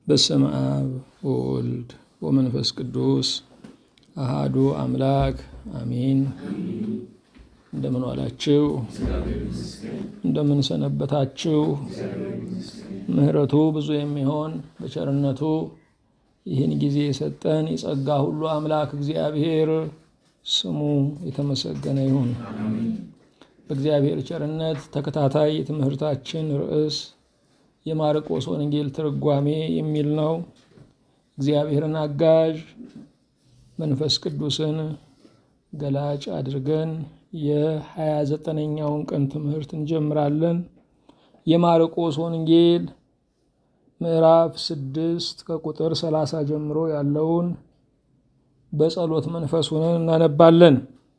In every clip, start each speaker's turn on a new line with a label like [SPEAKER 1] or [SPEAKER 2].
[SPEAKER 1] በስመ አብ ወወልድ ወመንፈስ ቅዱስ አሃዱ አምላክ አሚን። እንደምን ዋላችሁ? እንደምን ሰነበታችሁ? ምሕረቱ ብዙ የሚሆን በቸርነቱ ይህን ጊዜ የሰጠን የጸጋ ሁሉ አምላክ እግዚአብሔር ስሙ የተመሰገነ ይሁን። በእግዚአብሔር ቸርነት ተከታታይ የትምህርታችን ርዕስ የማርቆስ ወንጌል ትርጓሜ የሚል ነው። እግዚአብሔርን አጋዥ መንፈስ ቅዱስን ገላጭ አድርገን የሀያ ዘጠነኛውን ቀን ትምህርት እንጀምራለን። የማርቆስ ወንጌል ምዕራፍ ስድስት ከቁጥር ሰላሳ ጀምሮ ያለውን በጸሎት መንፈስ ሆነን እናነባለን።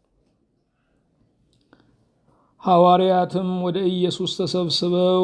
[SPEAKER 1] ሐዋርያትም ወደ ኢየሱስ ተሰብስበው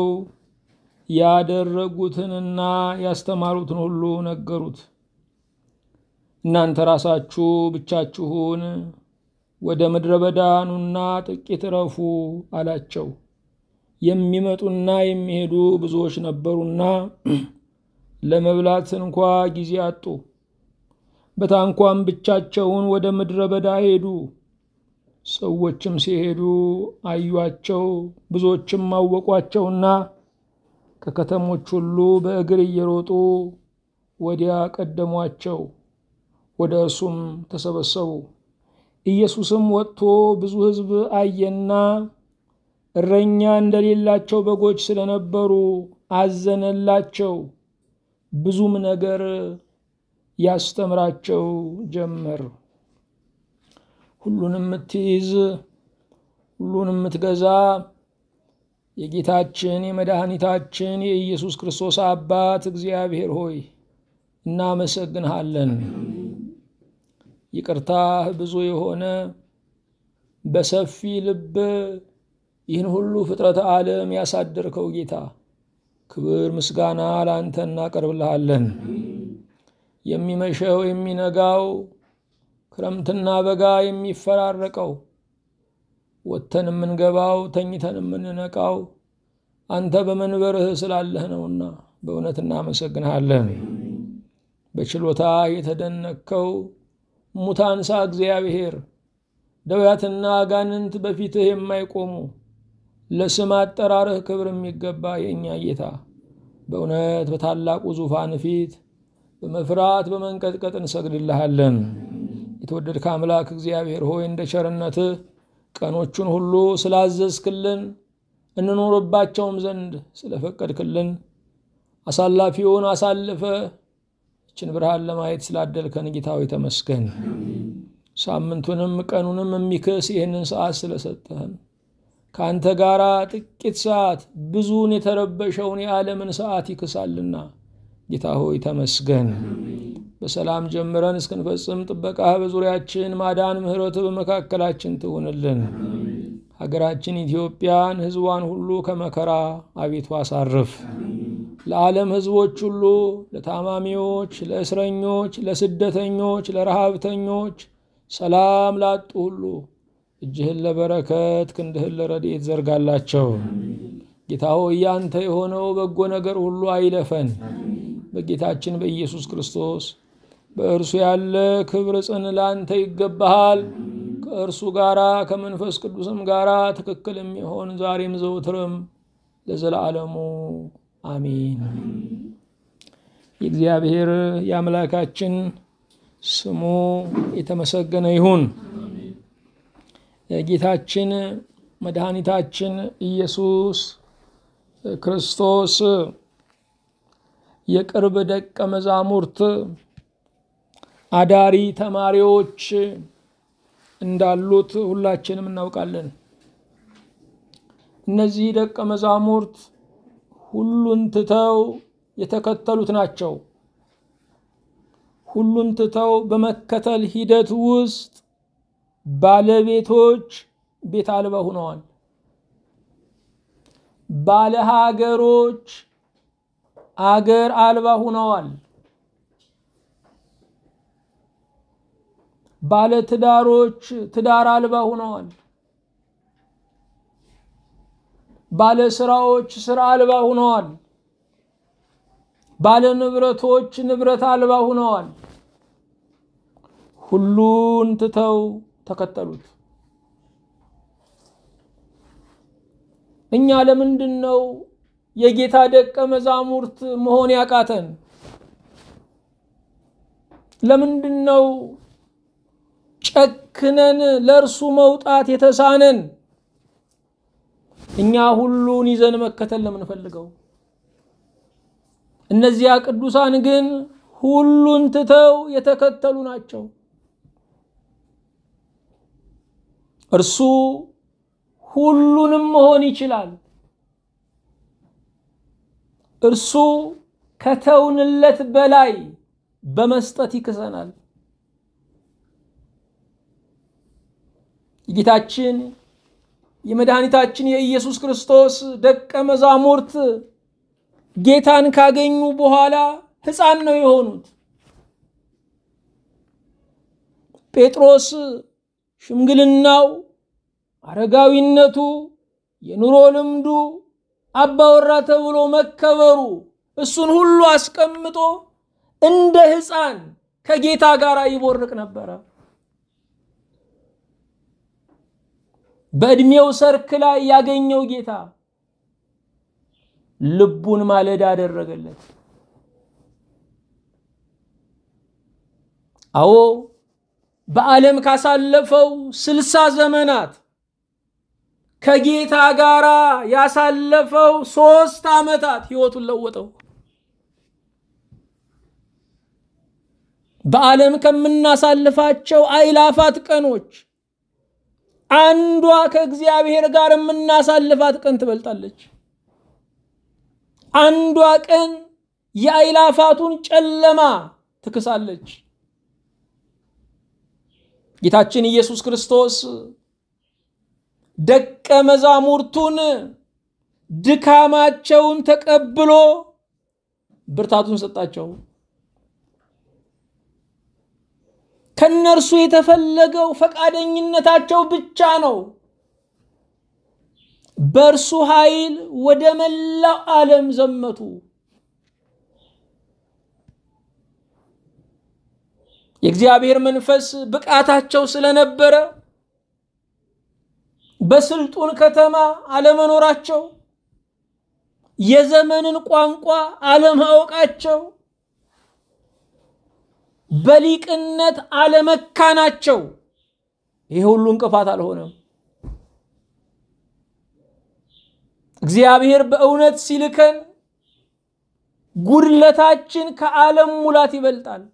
[SPEAKER 1] ያደረጉትንና ያስተማሩትን ሁሉ ነገሩት። እናንተ ራሳችሁ ብቻችሁን ወደ ምድረ በዳ ኑና ጥቂት እረፉ አላቸው። የሚመጡና የሚሄዱ ብዙዎች ነበሩና ለመብላት እንኳ ጊዜ አጡ። በታንኳም ብቻቸውን ወደ ምድረ በዳ ሄዱ። ሰዎችም ሲሄዱ አዩአቸው፣ ብዙዎችም አወቋቸውና ከከተሞች ሁሉ በእግር እየሮጡ ወዲያ ቀደሟቸው፣ ወደ እርሱም ተሰበሰቡ። ኢየሱስም ወጥቶ ብዙ ሕዝብ አየና እረኛ እንደሌላቸው በጎች ስለነበሩ አዘነላቸው። ብዙም ነገር ያስተምራቸው ጀመር። ሁሉንም የምትይዝ ሁሉንም የምትገዛ የጌታችን የመድኃኒታችን የኢየሱስ ክርስቶስ አባት እግዚአብሔር ሆይ እናመሰግንሃለን። ይቅርታህ ብዙ የሆነ በሰፊ ልብ ይህን ሁሉ ፍጥረተ ዓለም ያሳደርከው ጌታ ክብር ምስጋና ለአንተ እናቀርብልሃለን። የሚመሸው የሚነጋው፣ ክረምትና በጋ የሚፈራረቀው፣ ወጥተን የምንገባው፣ ተኝተን የምንነቃው አንተ በመንበርህ ስላለህ ነውና በእውነት እናመሰግንሃለን። በችሎታ የተደነከው ሙታንሳ እግዚአብሔር ደውያትና አጋንንት በፊትህ የማይቆሙ ለስም አጠራርህ ክብር የሚገባ የእኛ ጌታ በእውነት በታላቁ ዙፋን ፊት በመፍራት በመንቀጥቀጥ እንሰግድልሃለን። የተወደድከ አምላክ እግዚአብሔር ሆይ እንደ ቸርነትህ ቀኖቹን ሁሉ ስላዘዝክልን እንኖርባቸውም ዘንድ ስለፈቀድክልን አሳላፊውን አሳልፈ ይችን ብርሃን ለማየት ስላደልከን ጌታዊ ተመስገን። ሳምንቱንም ቀኑንም የሚክስ ይህንን ሰዓት ስለሰጠህን ከአንተ ጋር ጥቂት ሰዓት ብዙውን የተረበሸውን የዓለምን ሰዓት ይክሳልና ጌታ ሆይ ተመስገን። በሰላም ጀምረን እስክንፈጽም ጥበቃህ በዙሪያችን ማዳን፣ ምሕረት በመካከላችን ትሁንልን። ሀገራችን ኢትዮጵያን ሕዝቧን ሁሉ ከመከራ አቤቱ አሳርፍ። ለዓለም ሕዝቦች ሁሉ ለታማሚዎች፣ ለእስረኞች፣ ለስደተኞች፣ ለረሃብተኞች፣ ሰላም ላጡ ሁሉ እጅህን ለበረከት ክንድህን ለረድኤት ዘርጋላቸው። ጌታ ሆይ ያንተ የሆነው በጎ ነገር ሁሉ አይለፈን። በጌታችን በኢየሱስ ክርስቶስ በእርሱ ያለ ክብር ጽን ላንተ ይገባሃል። ከእርሱ ጋራ ከመንፈስ ቅዱስም ጋራ ትክክል የሚሆን ዛሬም ዘውትርም ለዘላለሙ አሚን። የእግዚአብሔር የአምላካችን ስሙ የተመሰገነ ይሁን። ጌታችን መድኃኒታችን ኢየሱስ ክርስቶስ የቅርብ ደቀ መዛሙርት አዳሪ ተማሪዎች እንዳሉት ሁላችንም እናውቃለን። እነዚህ ደቀ መዛሙርት ሁሉን ትተው የተከተሉት ናቸው። ሁሉን ትተው በመከተል ሂደት ውስጥ ባለቤቶች ቤት አልባ ሆነዋል። ባለ ሀገሮች አገር አልባ ሆነዋል። ባለ ትዳሮች ትዳር አልባ ሆነዋል። ባለ ስራዎች ስራ አልባ ሆነዋል። ባለ ንብረቶች ንብረት አልባ ሆነዋል። ሁሉን ትተው ተከተሉት። እኛ ለምንድን ነው የጌታ ደቀ መዛሙርት መሆን ያቃተን? ለምንድን ነው ጨክነን ለእርሱ መውጣት የተሳነን? እኛ ሁሉን ይዘን መከተል ለምንፈልገው፣ እነዚያ ቅዱሳን ግን ሁሉን ትተው የተከተሉ ናቸው። እርሱ ሁሉንም መሆን ይችላል። እርሱ ከተውንለት በላይ በመስጠት ይክሰናል። የጌታችን የመድኃኒታችን የኢየሱስ ክርስቶስ ደቀ መዛሙርት ጌታን ካገኙ በኋላ ሕፃን ነው የሆኑት። ጴጥሮስ ሽምግልናው፣ አረጋዊነቱ፣ የኑሮ ልምዱ፣ አባወራ ተብሎ መከበሩ እሱን ሁሉ አስቀምጦ እንደ ሕፃን ከጌታ ጋር ይቦርቅ ነበረ። በዕድሜው ሰርክ ላይ ያገኘው ጌታ ልቡን ማለዳ አደረገለት። አዎ በዓለም ካሳለፈው ስልሳ ዘመናት ከጌታ ጋር ያሳለፈው ሶስት ዓመታት ሕይወቱን ለወጠው። በዓለም ከምናሳልፋቸው አይላፋት ቀኖች አንዷ ከእግዚአብሔር ጋር የምናሳልፋት ቀን ትበልጣለች። አንዷ ቀን የአይላፋቱን ጨለማ ትክሳለች። ጌታችን ኢየሱስ ክርስቶስ ደቀ መዛሙርቱን ድካማቸውን ተቀብሎ ብርታቱን ሰጣቸው። ከነርሱ የተፈለገው ፈቃደኝነታቸው ብቻ ነው። በእርሱ ኃይል ወደ መላው ዓለም ዘመቱ። የእግዚአብሔር መንፈስ ብቃታቸው ስለነበረ በስልጡን ከተማ አለመኖራቸው፣ የዘመንን ቋንቋ አለማወቃቸው፣ በሊቅነት አለመካናቸው ይህ ሁሉ እንቅፋት አልሆነም። እግዚአብሔር በእውነት ሲልከን ጉድለታችን ከዓለም ሙላት ይበልጣል።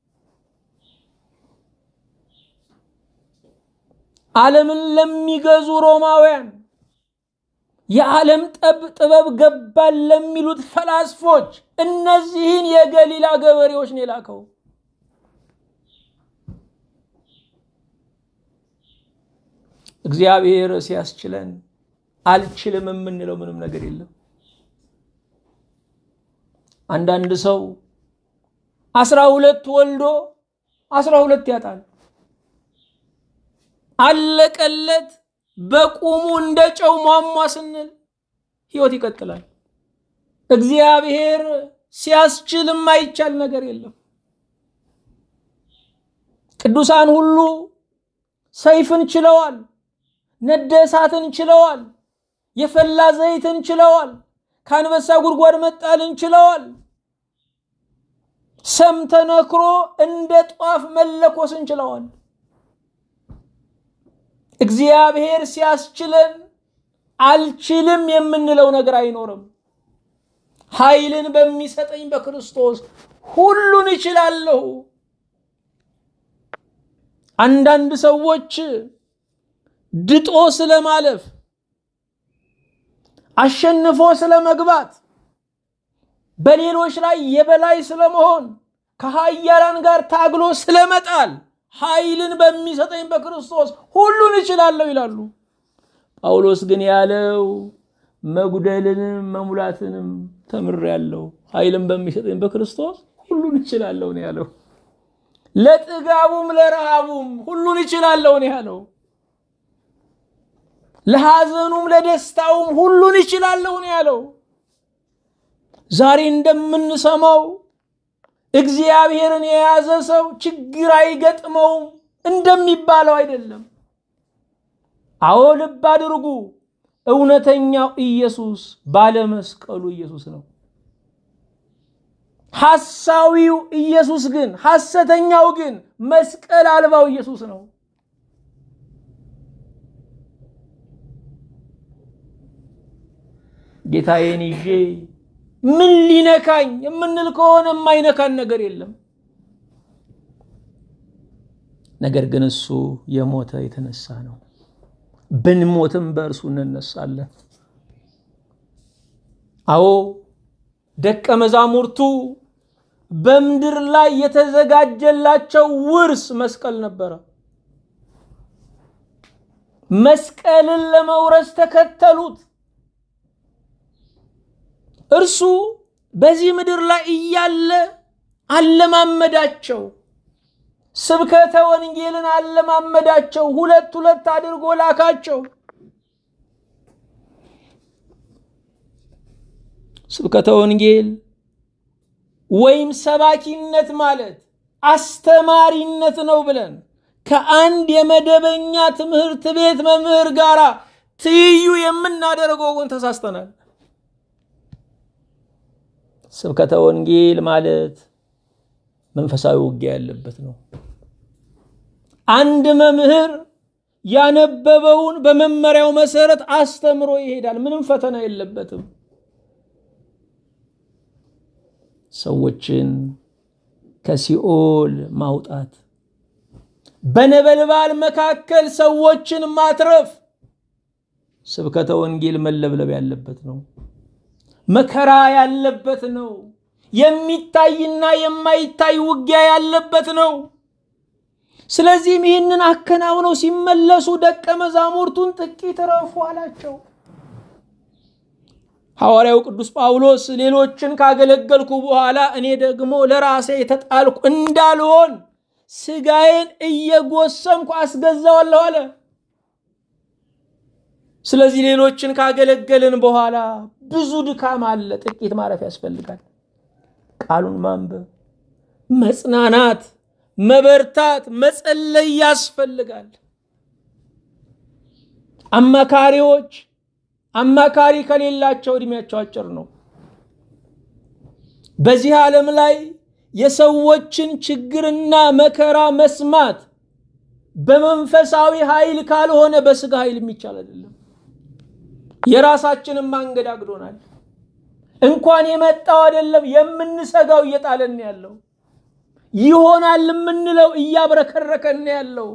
[SPEAKER 1] ዓለምን ለሚገዙ ሮማውያን የዓለም ጠብ ጥበብ ገባን ለሚሉት ፈላስፎች እነዚህን የገሊላ ገበሬዎች ነው የላከው። እግዚአብሔር ሲያስችለን አልችልም የምንለው ምንም ነገር የለም። አንዳንድ ሰው አስራ ሁለት ወልዶ አስራ ሁለት ያጣል። አለቀለት በቁሙ እንደ ጨው ሟሟ ስንል ህይወት ይቀጥላል። እግዚአብሔር ሲያስችል የማይቻል ነገር የለም። ቅዱሳን ሁሉ ሰይፍን ችለዋል። ነደ እሳትን ችለዋል። የፈላ ዘይትን ችለዋል። ከአንበሳ ጉድጓድ መጣልን ችለዋል። ሰም ተነክሮ እንደ ጧፍ መለኮስን ችለዋል። እግዚአብሔር ሲያስችለን አልችልም የምንለው ነገር አይኖርም። ኃይልን በሚሰጠኝ በክርስቶስ ሁሉን እችላለሁ። አንዳንድ ሰዎች ድጦ ስለማለፍ አሸንፎ ስለመግባት በሌሎች ላይ የበላይ ስለመሆን ከኃያላን ጋር ታግሎ ስለመጣል ኃይልን በሚሰጠኝ በክርስቶስ ሁሉን እችላለሁ ይላሉ። ጳውሎስ ግን ያለው መጉደልንም መሙላትንም ተምሬያለሁ፣ ኃይልን በሚሰጠኝ በክርስቶስ ሁሉን እችላለሁ ነው ያለው። ለጥጋቡም ለረሃቡም ሁሉን እችላለሁ ነው ያለው። ለሐዘኑም ለደስታውም ሁሉን እችላለሁ ነው ያለው። ዛሬ እንደምንሰማው እግዚአብሔርን የያዘ ሰው ችግር አይገጥመውም እንደሚባለው አይደለም። አዎ ልብ አድርጉ፣ እውነተኛው ኢየሱስ ባለመስቀሉ ኢየሱስ ነው። ሐሳዊው ኢየሱስ ግን ሐሰተኛው ግን መስቀል አልባው ኢየሱስ ነው። ጌታዬን ይዤ ምን ሊነካኝ የምንል ከሆነ የማይነካን ነገር የለም። ነገር ግን እሱ የሞተ የተነሳ ነው። ብንሞትም በእርሱ እንነሳለን። አዎ ደቀ መዛሙርቱ በምድር ላይ የተዘጋጀላቸው ውርስ መስቀል ነበረ። መስቀልን ለመውረስ ተከተሉት። እርሱ በዚህ ምድር ላይ እያለ አለማመዳቸው። ስብከተ ወንጌልን አለማመዳቸው። ሁለት ሁለት አድርጎ ላካቸው። ስብከተ ወንጌል ወይም ሰባኪነት ማለት አስተማሪነት ነው ብለን ከአንድ የመደበኛ ትምህርት ቤት መምህር ጋር ትይዩ የምናደርገው ግን ተሳስተናል። ስብከተ ወንጌል ማለት መንፈሳዊ ውጊያ ያለበት ነው። አንድ መምህር ያነበበውን በመመሪያው መሰረት አስተምሮ ይሄዳል። ምንም ፈተና የለበትም። ሰዎችን ከሲኦል ማውጣት፣ በነበልባል መካከል ሰዎችን ማትረፍ ስብከተ ወንጌል መለብለብ ያለበት ነው። መከራ ያለበት ነው። የሚታይና የማይታይ ውጊያ ያለበት ነው። ስለዚህም ይህንን አከናውነው ሲመለሱ ደቀ መዛሙርቱን ጥቂት ረፉ አላቸው። ሐዋርያው ቅዱስ ጳውሎስ ሌሎችን ካገለገልኩ በኋላ እኔ ደግሞ ለራሴ የተጣልኩ እንዳልሆን ስጋዬን እየጎሰምኩ አስገዛዋለሁ አለ። ስለዚህ ሌሎችን ካገለገልን በኋላ ብዙ ድካም አለ። ጥቂት ማረፍ ያስፈልጋል። ቃሉን ማንበብ፣ መጽናናት፣ መበርታት፣ መጸለይ ያስፈልጋል። አማካሪዎች አማካሪ ከሌላቸው እድሜያቸው አጭር ነው። በዚህ ዓለም ላይ የሰዎችን ችግርና መከራ መስማት በመንፈሳዊ ኃይል ካልሆነ በስጋ ኃይል የሚቻል አይደለም። የራሳችንን ማንገዳግዶናል። እንኳን የመጣው አይደለም የምንሰጋው እየጣለን ያለው ይሆናል የምንለው እያብረከረከን ያለው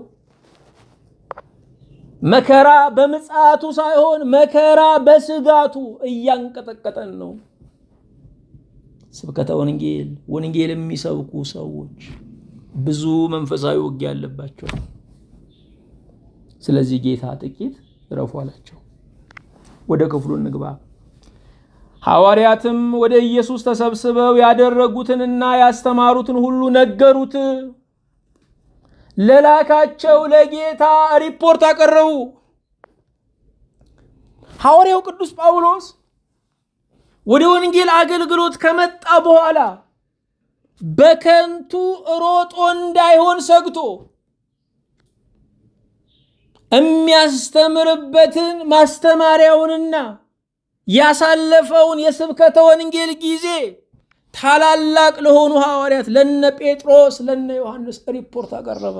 [SPEAKER 1] መከራ በምጽአቱ ሳይሆን መከራ በስጋቱ እያንቀጠቀጠን ነው። ስብከተ ወንጌል ወንጌል የሚሰብኩ ሰዎች ብዙ መንፈሳዊ ውጊያ አለባቸው። ስለዚህ ጌታ ጥቂት እረፉ አላቸው። ወደ ክፍሉ እንግባ። ሐዋርያትም ወደ ኢየሱስ ተሰብስበው ያደረጉትንና ያስተማሩትን ሁሉ ነገሩት። ለላካቸው ለጌታ ሪፖርት አቀረቡ። ሐዋርያው ቅዱስ ጳውሎስ ወደ ወንጌል አገልግሎት ከመጣ በኋላ በከንቱ ሮጦ እንዳይሆን ሰግቶ የሚያስተምርበትን ማስተማሪያውንና ያሳለፈውን የስብከተ ወንጌል ጊዜ ታላላቅ ለሆኑ ሐዋርያት ለነ ጴጥሮስ ለነ ዮሐንስ ሪፖርት አቀረበ።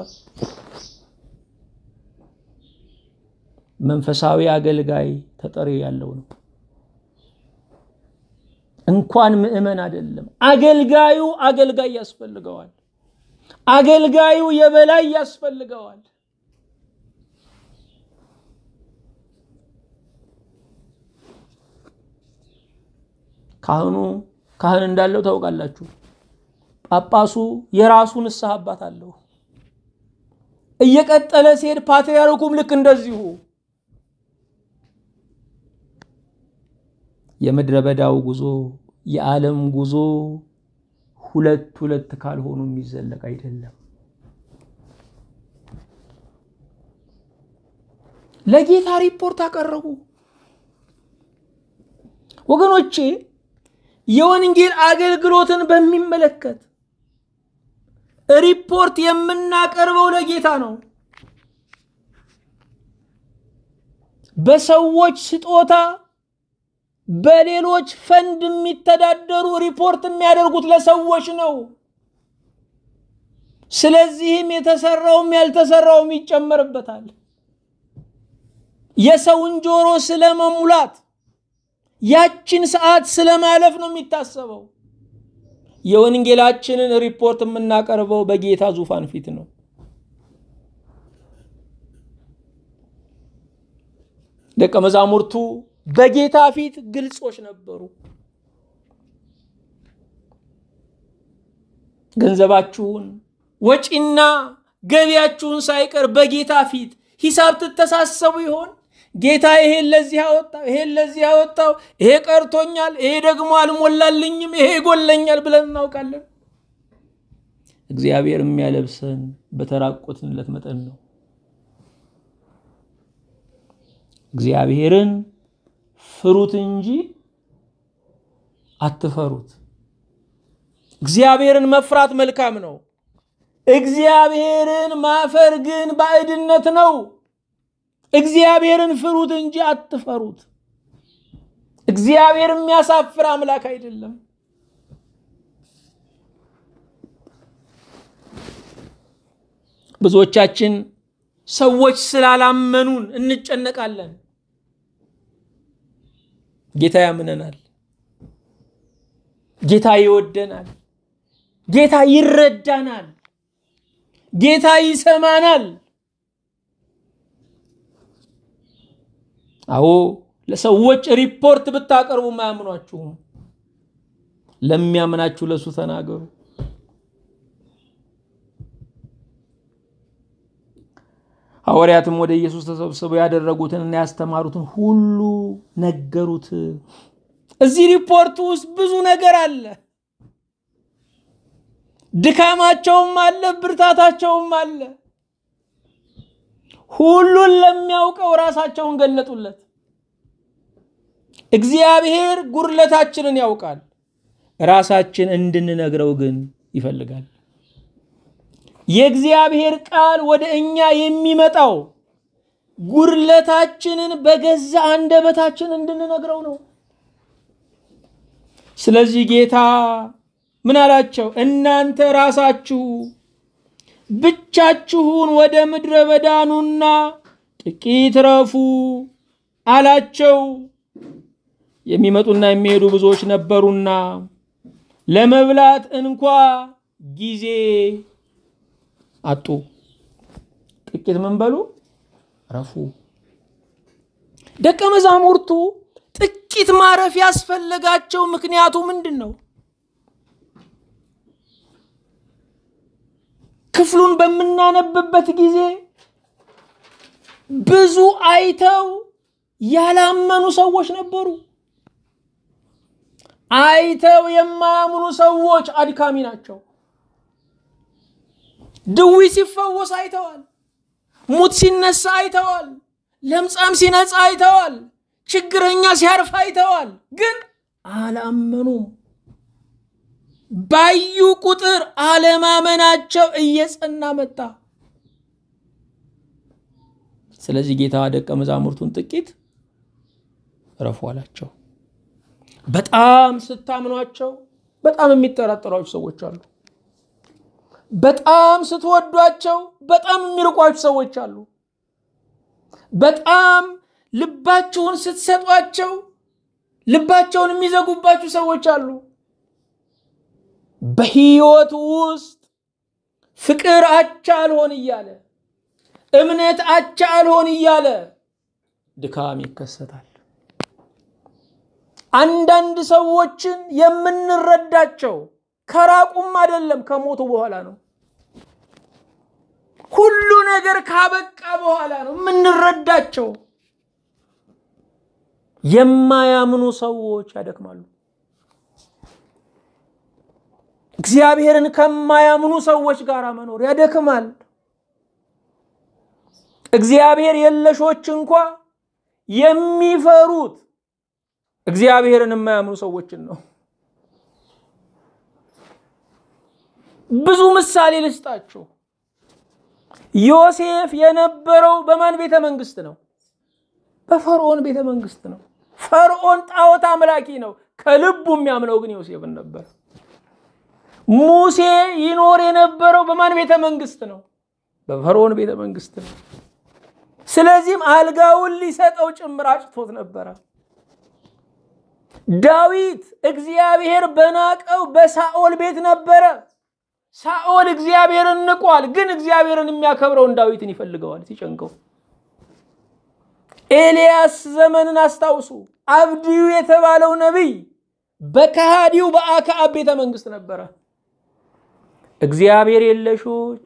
[SPEAKER 1] መንፈሳዊ አገልጋይ ተጠሪ ያለው ነው። እንኳን ምዕመን አይደለም፣ አገልጋዩ አገልጋይ ያስፈልገዋል። አገልጋዩ የበላይ ያስፈልገዋል። ካህኑ ካህን እንዳለው ታውቃላችሁ። ጳጳሱ የራሱ ንስሐ አባት አለው። እየቀጠለ ሲሄድ ፓትርያርኩም ልክ እንደዚሁ። የምድረ በዳው ጉዞ የዓለም ጉዞ ሁለት ሁለት ካልሆኑ የሚዘለቅ አይደለም። ለጌታ ሪፖርት አቀረቡ። ወገኖቼ የወንጌል አገልግሎትን በሚመለከት ሪፖርት የምናቀርበው ለጌታ ነው። በሰዎች ስጦታ በሌሎች ፈንድ የሚተዳደሩ ሪፖርት የሚያደርጉት ለሰዎች ነው። ስለዚህም የተሰራውም ያልተሰራውም ይጨመርበታል። የሰውን ጆሮ ስለመሙላት ያችን ሰዓት ስለማለፍ ነው የሚታሰበው። የወንጌላችንን ሪፖርት የምናቀርበው በጌታ ዙፋን ፊት ነው። ደቀ መዛሙርቱ በጌታ ፊት ግልጾች ነበሩ። ገንዘባችሁን ወጪና ገቢያችሁን ሳይቀር በጌታ ፊት ሂሳብ ትተሳሰቡ ይሆን? ጌታ ይሄን ለዚህ አወጣው፣ ይሄን ለዚህ አወጣው፣ ይሄ ቀርቶኛል፣ ይሄ ደግሞ አልሞላልኝም፣ ይሄ ይጎለኛል ብለን እናውቃለን። እግዚአብሔር የሚያለብሰን በተራቆትንለት መጠን ነው። እግዚአብሔርን ፍሩት እንጂ አትፈሩት። እግዚአብሔርን መፍራት መልካም ነው። እግዚአብሔርን ማፈር ግን ባዕድነት ነው። እግዚአብሔርን ፍሩት እንጂ አትፈሩት። እግዚአብሔር የሚያሳፍር አምላክ አይደለም። ብዙዎቻችን ሰዎች ስላላመኑን እንጨነቃለን። ጌታ ያምነናል። ጌታ ይወደናል። ጌታ ይረዳናል። ጌታ ይሰማናል። አዎ ለሰዎች ሪፖርት ብታቀርቡ አያምኗችሁም። ለሚያምናችሁ ለሱ ተናገሩ። ሐዋርያትም ወደ ኢየሱስ ተሰብስበው ያደረጉትንና ያስተማሩትን ሁሉ ነገሩት። እዚህ ሪፖርት ውስጥ ብዙ ነገር አለ። ድካማቸውም አለ፣ ብርታታቸውም አለ። ሁሉን ለሚያውቀው ራሳቸውን ገለጡለት። እግዚአብሔር ጉድለታችንን ያውቃል። ራሳችን እንድንነግረው ግን ይፈልጋል። የእግዚአብሔር ቃል ወደ እኛ የሚመጣው ጉድለታችንን በገዛ አንደበታችን እንድንነግረው ነው። ስለዚህ ጌታ ምን አላቸው? እናንተ ራሳችሁ ብቻችሁን ወደ ምድረ በዳ ኑና ጥቂት ረፉ አላቸው። የሚመጡና የሚሄዱ ብዙዎች ነበሩና ለመብላት እንኳ ጊዜ አጡ። ጥቂት ምን በሉ ረፉ። ደቀ መዛሙርቱ ጥቂት ማረፍ ያስፈለጋቸው ምክንያቱ ምንድን ነው? ክፍሉን በምናነብበት ጊዜ ብዙ አይተው ያላመኑ ሰዎች ነበሩ። አይተው የማያምኑ ሰዎች አድካሚ ናቸው። ድዊ ሲፈወስ አይተዋል። ሙት ሲነሳ አይተዋል። ለምጻም ሲነጻ አይተዋል። ችግረኛ ሲያርፍ አይተዋል። ግን አላመኑም። ባዩ ቁጥር አለማመናቸው እየጸና መጣ። ስለዚህ ጌታ ደቀ መዛሙርቱን ጥቂት እረፉ አላቸው። በጣም ስታምኗቸው በጣም የሚጠራጠሯቸው ሰዎች አሉ። በጣም ስትወዷቸው በጣም የሚርቋችሁ ሰዎች አሉ። በጣም ልባችሁን ስትሰጧቸው ልባቸውን የሚዘጉባችሁ ሰዎች አሉ። በህይወት ውስጥ ፍቅር አቻ አልሆን እያለ እምነት አቻ አልሆን እያለ ድካም ይከሰታል። አንዳንድ ሰዎችን የምንረዳቸው ከራቁም አይደለም ከሞቱ በኋላ ነው። ሁሉ ነገር ካበቃ በኋላ ነው የምንረዳቸው። የማያምኑ ሰዎች ያደክማሉ። እግዚአብሔርን ከማያምኑ ሰዎች ጋር መኖር ያደክማል። እግዚአብሔር የለሾች እንኳ የሚፈሩት እግዚአብሔርን የማያምኑ ሰዎችን ነው። ብዙ ምሳሌ ልስጣችሁ። ዮሴፍ የነበረው በማን ቤተ መንግስት ነው? በፈርዖን ቤተ መንግስት ነው። ፈርዖን ጣዖት አምላኪ ነው። ከልቡ የሚያምነው ግን ዮሴፍን ነበር። ሙሴ ይኖር የነበረው በማን ቤተ መንግስት ነው? በፈርዖን ቤተ መንግስት ነው። ስለዚህም አልጋውን ሊሰጠው ጭምር አጭቶት ነበረ። ዳዊት እግዚአብሔር በናቀው በሳኦል ቤት ነበረ። ሳኦል እግዚአብሔርን ንቋል፣ ግን እግዚአብሔርን የሚያከብረውን ዳዊትን ይፈልገዋል ሲጨንቀው። ኤልያስ ዘመንን አስታውሱ። አብድዩ የተባለው ነቢይ በከሃዲው በአክዓብ ቤተ መንግስት ነበረ። እግዚአብሔር የለሾች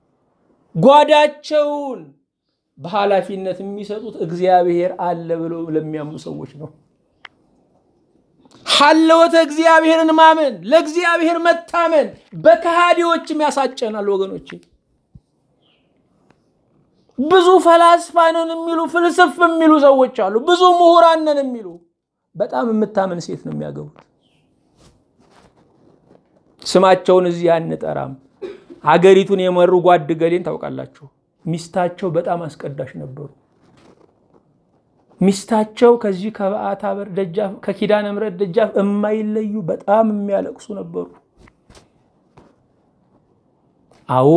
[SPEAKER 1] ጓዳቸውን በኃላፊነት የሚሰጡት እግዚአብሔር አለ ብለው ለሚያምኑ ሰዎች ነው። ሀለወተ እግዚአብሔርን ማመን ለእግዚአብሔር መታመን በከሃዲዎችም ያሳጨናል ወገኖቼ። ብዙ ፈላስፋንን የሚሉ ፍልስፍ የሚሉ ሰዎች አሉ። ብዙ ምሁራንን የሚሉ በጣም የምታምን ሴት ነው የሚያገቡት። ስማቸውን እዚህ አንጠራም። ሀገሪቱን የመሩ ጓድ ገሌን ታውቃላችሁ። ሚስታቸው በጣም አስቀዳሽ ነበሩ። ሚስታቸው ከዚህ ከበዓታ በር ደጃፍ ከኪዳነ ምሕረት ደጃፍ የማይለዩ በጣም የሚያለቅሱ ነበሩ። አዎ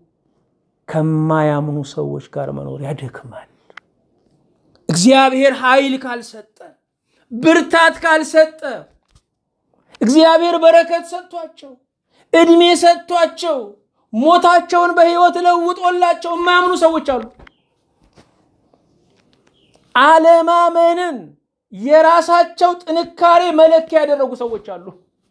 [SPEAKER 1] ከማያምኑ ሰዎች ጋር መኖር ያደክማል። እግዚአብሔር ኃይል ካልሰጠ፣ ብርታት ካልሰጠ፣ እግዚአብሔር በረከት ሰጥቷቸው እድሜ ሰጥቷቸው ሞታቸውን በህይወት ለውጦላቸው የማያምኑ ሰዎች አሉ። አለማመንን የራሳቸው ጥንካሬ መለኪያ ያደረጉ ሰዎች አሉ።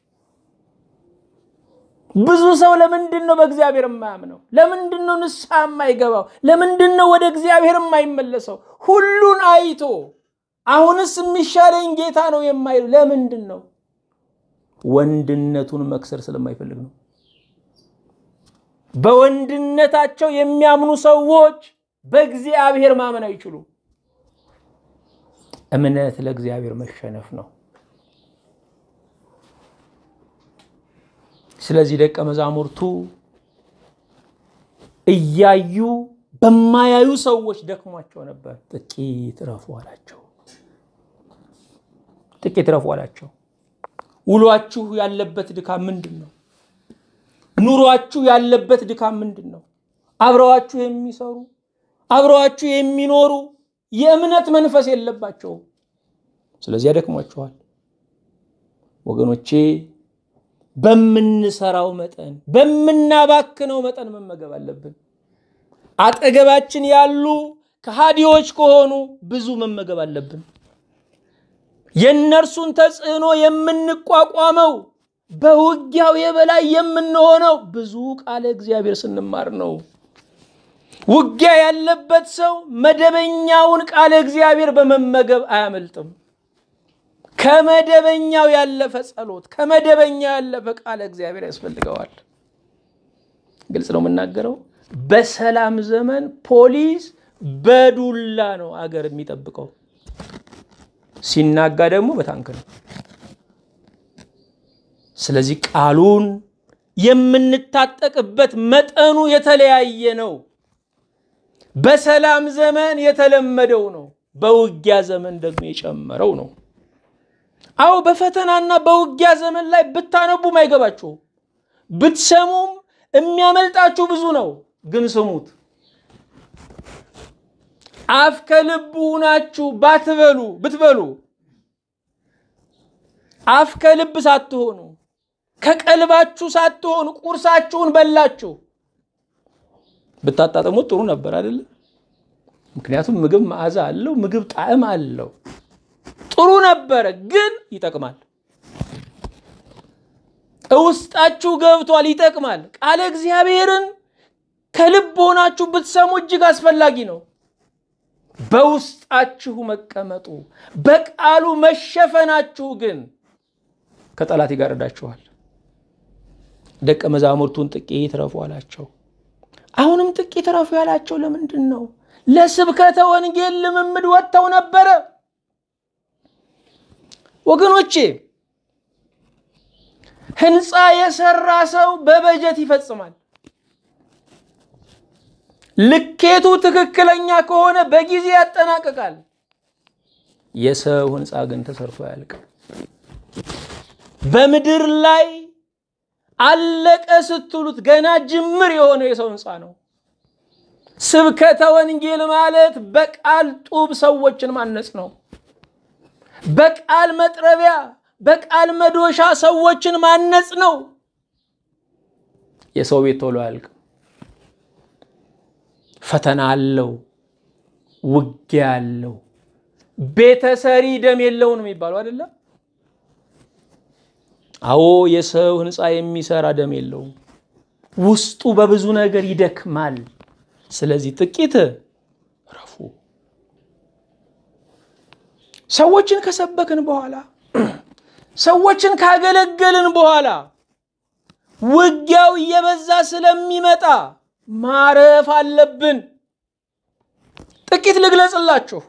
[SPEAKER 1] ብዙ ሰው ለምንድን ነው በእግዚአብሔር የማያምነው? ለምንድን ነው ንስሐ የማይገባው? ለምንድን ነው ወደ እግዚአብሔር የማይመለሰው? ሁሉን አይቶ አሁንስ የሚሻለኝ ጌታ ነው የማይሉ ለምንድን ነው? ወንድነቱን መክሰር ስለማይፈልግ ነው። በወንድነታቸው የሚያምኑ ሰዎች በእግዚአብሔር ማመን አይችሉም። እምነት ለእግዚአብሔር መሸነፍ ነው። ስለዚህ ደቀ መዛሙርቱ እያዩ በማያዩ ሰዎች ደክሟቸው ነበር። ጥቂት ረፉ አላቸው። ጥቂት ረፉ አላቸው። ውሏችሁ ያለበት ድካም ምንድን ነው? ኑሯችሁ ያለበት ድካም ምንድን ነው? አብረዋችሁ የሚሰሩ አብረዋችሁ የሚኖሩ የእምነት መንፈስ የለባቸውም። ስለዚህ ያደክሟችኋል። ወገኖቼ በምንሰራው መጠን በምናባክነው መጠን መመገብ አለብን። አጠገባችን ያሉ ከሃዲዎች ከሆኑ ብዙ መመገብ አለብን። የእነርሱን ተጽዕኖ የምንቋቋመው በውጊያው የበላይ የምንሆነው ብዙ ቃለ እግዚአብሔር ስንማር ነው። ውጊያ ያለበት ሰው መደበኛውን ቃለ እግዚአብሔር በመመገብ አያመልጥም። ከመደበኛው ያለፈ ጸሎት፣ ከመደበኛው ያለፈ ቃለ እግዚአብሔር ያስፈልገዋል። ግልጽ ነው የምናገረው። በሰላም ዘመን ፖሊስ በዱላ ነው አገር የሚጠብቀው፣ ሲናጋ ደግሞ በታንክ ነው። ስለዚህ ቃሉን የምንታጠቅበት መጠኑ የተለያየ ነው። በሰላም ዘመን የተለመደው ነው። በውጊያ ዘመን ደግሞ የጨመረው ነው። አዎ በፈተናና በውጊያ ዘመን ላይ ብታነቡም አይገባችሁም። ብትሰሙም የሚያመልጣችሁ ብዙ ነው። ግን ስሙት። አፍ ከልብ ሁናችሁ ባትበሉ ብትበሉ አፍ ከልብ ሳትሆኑ ከቀልባችሁ ሳትሆኑ ቁርሳችሁን በላችሁ ብታጣጥሙት ጥሩ ነበር አይደለም? ምክንያቱም ምግብ መዓዛ አለው፣ ምግብ ጣዕም አለው። ጥሩ ነበረ፣ ግን ይጠቅማል። ውስጣችሁ ገብቷል፣ ይጠቅማል። ቃለ እግዚአብሔርን ከልብ ሆናችሁ ብትሰሙ እጅግ አስፈላጊ ነው። በውስጣችሁ መቀመጡ በቃሉ መሸፈናችሁ ግን ከጠላት ይጋርዳችኋል። ደቀ መዛሙርቱን ጥቂት ረፉ አላቸው። አሁንም ጥቂት ረፉ ያላቸው ለምንድን ነው? ለስብከተ ወንጌል ልምምድ ወጥተው ነበረ። ወገኖቼ ህንፃ የሰራ ሰው በበጀት ይፈጽማል። ልኬቱ ትክክለኛ ከሆነ በጊዜ ያጠናቅቃል። የሰው ህንፃ ግን ተሰርቶ አያልቅም። በምድር ላይ አለቀ ስትሉት ገና ጅምር የሆነው የሰው ህንፃ ነው። ስብከተ ወንጌል ማለት በቃል ጡብ ሰዎችን ማነጽ ነው። በቃል መጥረቢያ፣ በቃል መዶሻ ሰዎችን ማነጽ ነው። የሰው ቤት ቶሎ አያልቅም። ፈተና አለው፣ ውጊያ አለው። ቤተሰሪ ደም የለውም የሚባለው አይደለም። አዎ የሰው ህንፃ የሚሰራ ደም የለውም። ውስጡ በብዙ ነገር ይደክማል። ስለዚህ ጥቂት ረፉ። ሰዎችን ከሰበክን በኋላ ሰዎችን ካገለገልን በኋላ ውጊያው እየበዛ ስለሚመጣ ማረፍ አለብን። ጥቂት ልግለጽላችሁ።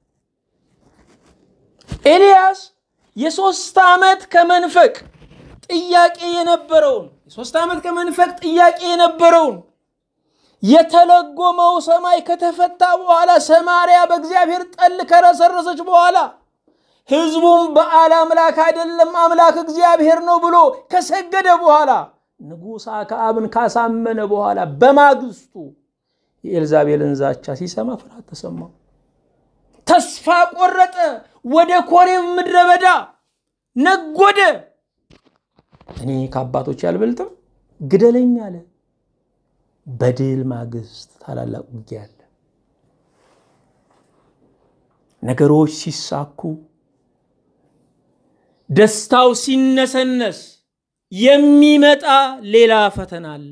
[SPEAKER 1] ኤልያስ የሶስት ዓመት ከመንፈቅ ጥያቄ የነበረውን የሶስት ዓመት ከመንፈቅ ጥያቄ የነበረውን የተለጎመው ሰማይ ከተፈታ በኋላ ሰማርያ በእግዚአብሔር ጠል ከረሰረሰች በኋላ ህዝቡም በዓል አምላክ አይደለም አምላክ እግዚአብሔር ነው ብሎ ከሰገደ በኋላ ንጉሥ አክዓብን ካሳመነ በኋላ በማግስቱ የኤልዛቤልን ዛቻ ሲሰማ ፍርሃት ተሰማው። ተስፋ ቆረጠ። ወደ ኮሬብ ምድረ በዳ ነጎደ። እኔ ከአባቶች ያልበልጥም ግደለኝ አለ። በድል ማግስት ታላላቅ ውጊያ አለ። ነገሮች ሲሳኩ፣ ደስታው ሲነሰነስ የሚመጣ ሌላ ፈተና አለ።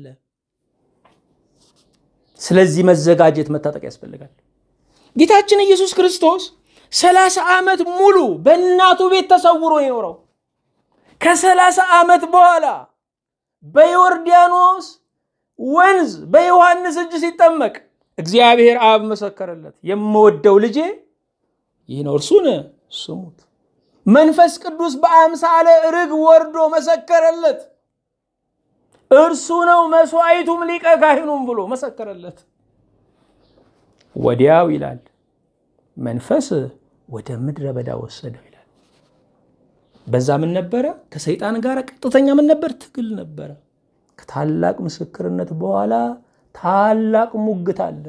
[SPEAKER 1] ስለዚህ መዘጋጀት፣ መታጠቅ ያስፈልጋል። ጌታችን ኢየሱስ ክርስቶስ ሰላሳ ዓመት ሙሉ በእናቱ ቤት ተሰውሮ የኖረው ከሰላሳ ዓመት በኋላ በዮርዳኖስ ወንዝ በዮሐንስ እጅ ሲጠመቅ እግዚአብሔር አብ መሰከረለት፣ የምወደው ልጄ ይህ ነው፣ እርሱን ስሙት። መንፈስ ቅዱስ በአምሳለ ርግብ ወርዶ መሰከረለት፣ እርሱ ነው መስዋዕቱም ሊቀ ካህኑም ብሎ መሰከረለት። ወዲያው ይላል መንፈስ ወደ ምድረ በዳ ወሰደው ይላል። በዛ ምን ነበረ? ከሰይጣን ጋር ቀጥተኛ ምን ነበር? ትግል ነበረ። ከታላቅ ምስክርነት በኋላ ታላቅ ሙግት አለ።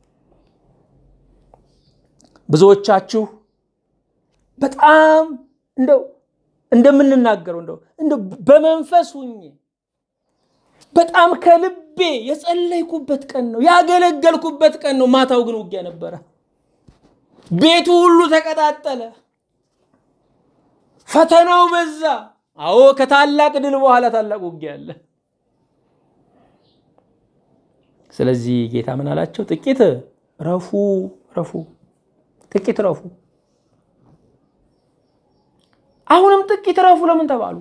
[SPEAKER 1] ብዙዎቻችሁ በጣም እንደው እንደምንናገረው እንደው እንደው በመንፈስ ሁኜ በጣም ከልቤ የጸለይኩበት ቀን ነው ያገለገልኩበት ቀን ነው። ማታው ግን ውጊያ ነበረ። ቤቱ ሁሉ ተቀጣጠለ። ፈተናው በዛ። አዎ ከታላቅ ድል በኋላ ታላቅ ውጊያ አለ። ስለዚህ ጌታ ምን አላቸው? ጥቂት ረፉ፣ ረፉ፣ ጥቂት ረፉ። አሁንም ጥቂት ረፉ ለምን ተባሉ?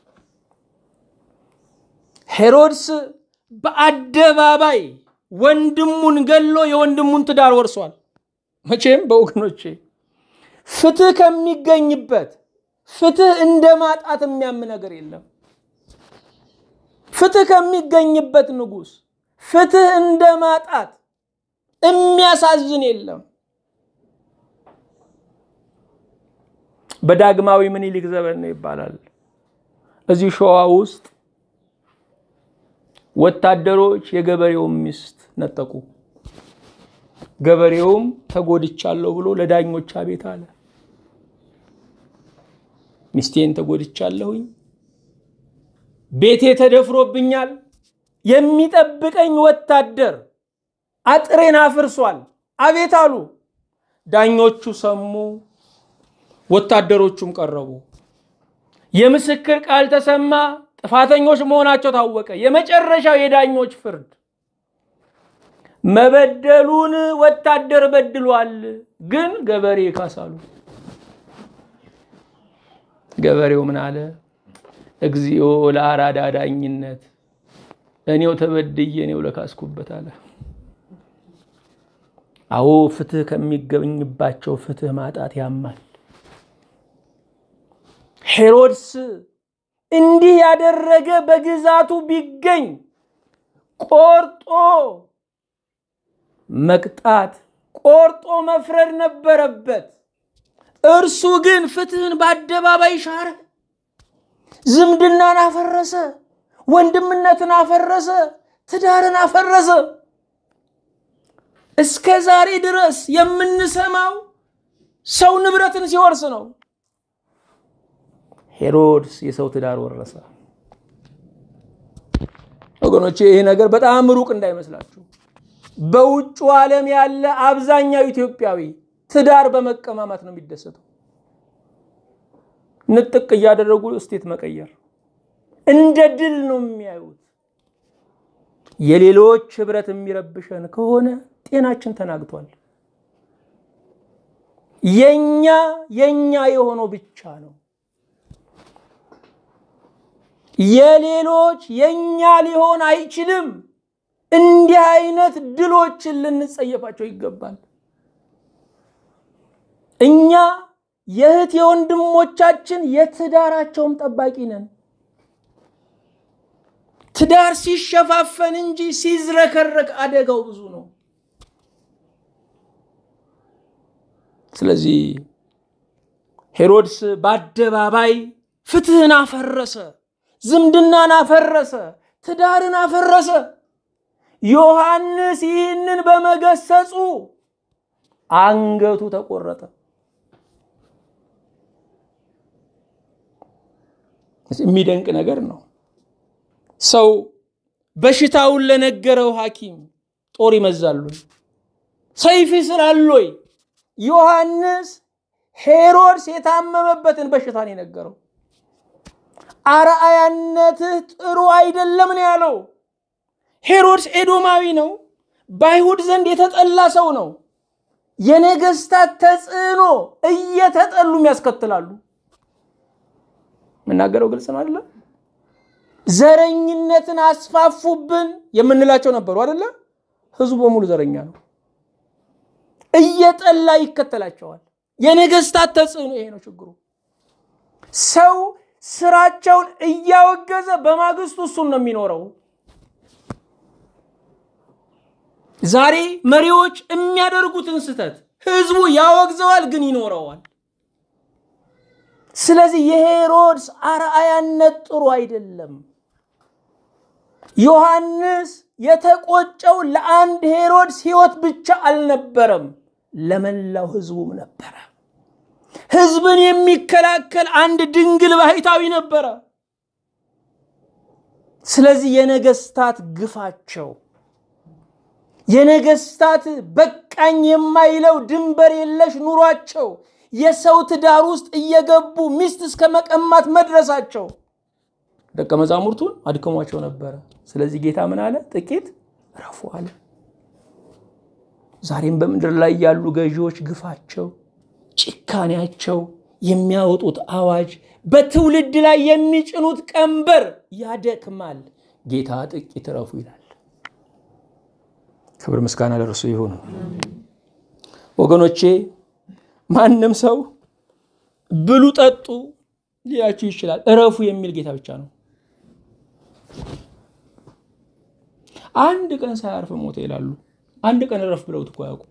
[SPEAKER 1] ሄሮድስ በአደባባይ ወንድሙን ገሎ የወንድሙን ትዳር ወርሷል። መቼም በወገኖቼ ፍትህ ከሚገኝበት ፍትህ እንደ ማጣት የሚያም ነገር የለም። ፍትህ ከሚገኝበት ንጉሥ ፍትህ እንደ ማጣት የሚያሳዝን የለም። በዳግማዊ ምኒልክ ዘመን ነው ይባላል። እዚህ ሸዋ ውስጥ ወታደሮች የገበሬውን ሚስት ነጠቁ። ገበሬውም ተጎድቻለሁ ብሎ ለዳኞች አቤት አለ። ሚስቴን ተጎድቻለሁኝ፣ ቤቴ ተደፍሮብኛል፣ የሚጠብቀኝ ወታደር አጥሬን አፍርሷል፣ አቤት አሉ። ዳኞቹ ሰሙ፣ ወታደሮቹም ቀረቡ። የምስክር ቃል ተሰማ፣ ጥፋተኞች መሆናቸው ታወቀ። የመጨረሻው የዳኞች ፍርድ መበደሉን ወታደር በድሏል፣ ግን ገበሬ ይካሳሉ። ገበሬው ምን አለ? እግዚኦ ለአራዳ ዳኝነት እኔው ተበድዬ እኔው ለካስኩበት አለ። አዎ ፍትህ ከሚገኝባቸው ፍትህ ማጣት ያማል። ሄሮድስ እንዲህ ያደረገ በግዛቱ ቢገኝ ቆርጦ መቅጣት፣ ቆርጦ መፍረድ ነበረበት። እርሱ ግን ፍትህን በአደባባይ ሻረ። ዝምድናን አፈረሰ፣ ወንድምነትን አፈረሰ፣ ትዳርን አፈረሰ። እስከ ዛሬ ድረስ የምንሰማው ሰው ንብረትን ሲወርስ ነው። ሄሮድስ የሰው ትዳር ወረሰ። ወገኖቼ ይሄ ነገር በጣም ሩቅ እንዳይመስላችሁ። በውጩ ዓለም ያለ አብዛኛው ኢትዮጵያዊ ትዳር በመቀማማት ነው የሚደሰተው። ንጥቅ እያደረጉ እስቴት መቀየር እንደ ድል ነው የሚያዩት። የሌሎች ህብረት የሚረብሸን ከሆነ ጤናችን ተናግቷል። የኛ የኛ የሆነው ብቻ ነው። የሌሎች የኛ ሊሆን አይችልም። እንዲህ አይነት ድሎችን ልንጸየፋቸው ይገባል። እኛ የእህት የወንድሞቻችን የትዳራቸውም ጠባቂ ነን። ትዳር ሲሸፋፈን እንጂ ሲዝረከረክ አደጋው ብዙ ነው። ስለዚህ ሄሮድስ በአደባባይ ፍትህን አፈረሰ፣ ዝምድናን አፈረሰ፣ ትዳርን አፈረሰ። ዮሐንስ ይህንን በመገሰጹ አንገቱ ተቆረጠ። የሚደንቅ ነገር ነው። ሰው በሽታውን ለነገረው ሐኪም ጦር ይመዛሉ፣ ሰይፍ ይስላሉይ። ዮሐንስ ሄሮድስ የታመመበትን በሽታ ነው የነገረው። አርአያነትህ ጥሩ አይደለም ነው ያለው። ሄሮድስ ኤዶማዊ ነው። በአይሁድ ዘንድ የተጠላ ሰው ነው። የነገስታት ተጽዕኖ እየተጠሉም ያስከትላሉ። የምናገረው ግልጽ ነው አይደለም? ዘረኝነትን አስፋፉብን የምንላቸው ነበሩ አይደለ? ህዝቡ በሙሉ ዘረኛ ነው። እየጠላ ይከተላቸዋል። የነገስታት ተጽዕኖ ይሄ ነው ችግሩ። ሰው ስራቸውን እያወገዘ በማግስቱ እሱን ነው የሚኖረው። ዛሬ መሪዎች የሚያደርጉትን ስህተት ህዝቡ ያወግዘዋል፣ ግን ይኖረዋል። ስለዚህ የሄሮድስ አርአያነት ጥሩ አይደለም። ዮሐንስ የተቆጨው ለአንድ ሄሮድስ ህይወት ብቻ አልነበረም፣ ለመላው ህዝቡም ነበረ። ህዝብን የሚከላከል አንድ ድንግል ባህታዊ ነበረ። ስለዚህ የነገስታት ግፋቸው የነገስታት በቃኝ የማይለው ድንበር የለሽ ኑሯቸው የሰው ትዳር ውስጥ እየገቡ ሚስት እስከ መቀማት መድረሳቸው ደቀ መዛሙርቱን አድክሟቸው ነበረ። ስለዚህ ጌታ ምን አለ? ጥቂት ረፉ አለ። ዛሬም በምድር ላይ ያሉ ገዢዎች ግፋቸው፣ ጭካኔያቸው፣ የሚያወጡት አዋጅ፣ በትውልድ ላይ የሚጭኑት ቀንበር ያደክማል። ጌታ ጥቂት ረፉ ይላል። ክብር ምስጋና ለእርሱ ይሁን። ወገኖቼ ማንም ሰው ብሉ ጠጡ ሊላችሁ ይችላል። እረፉ የሚል ጌታ ብቻ ነው። አንድ ቀን ሳያርፍ ሞተ ይላሉ። አንድ ቀን እረፍ ብለውት እኮ ያውቁ።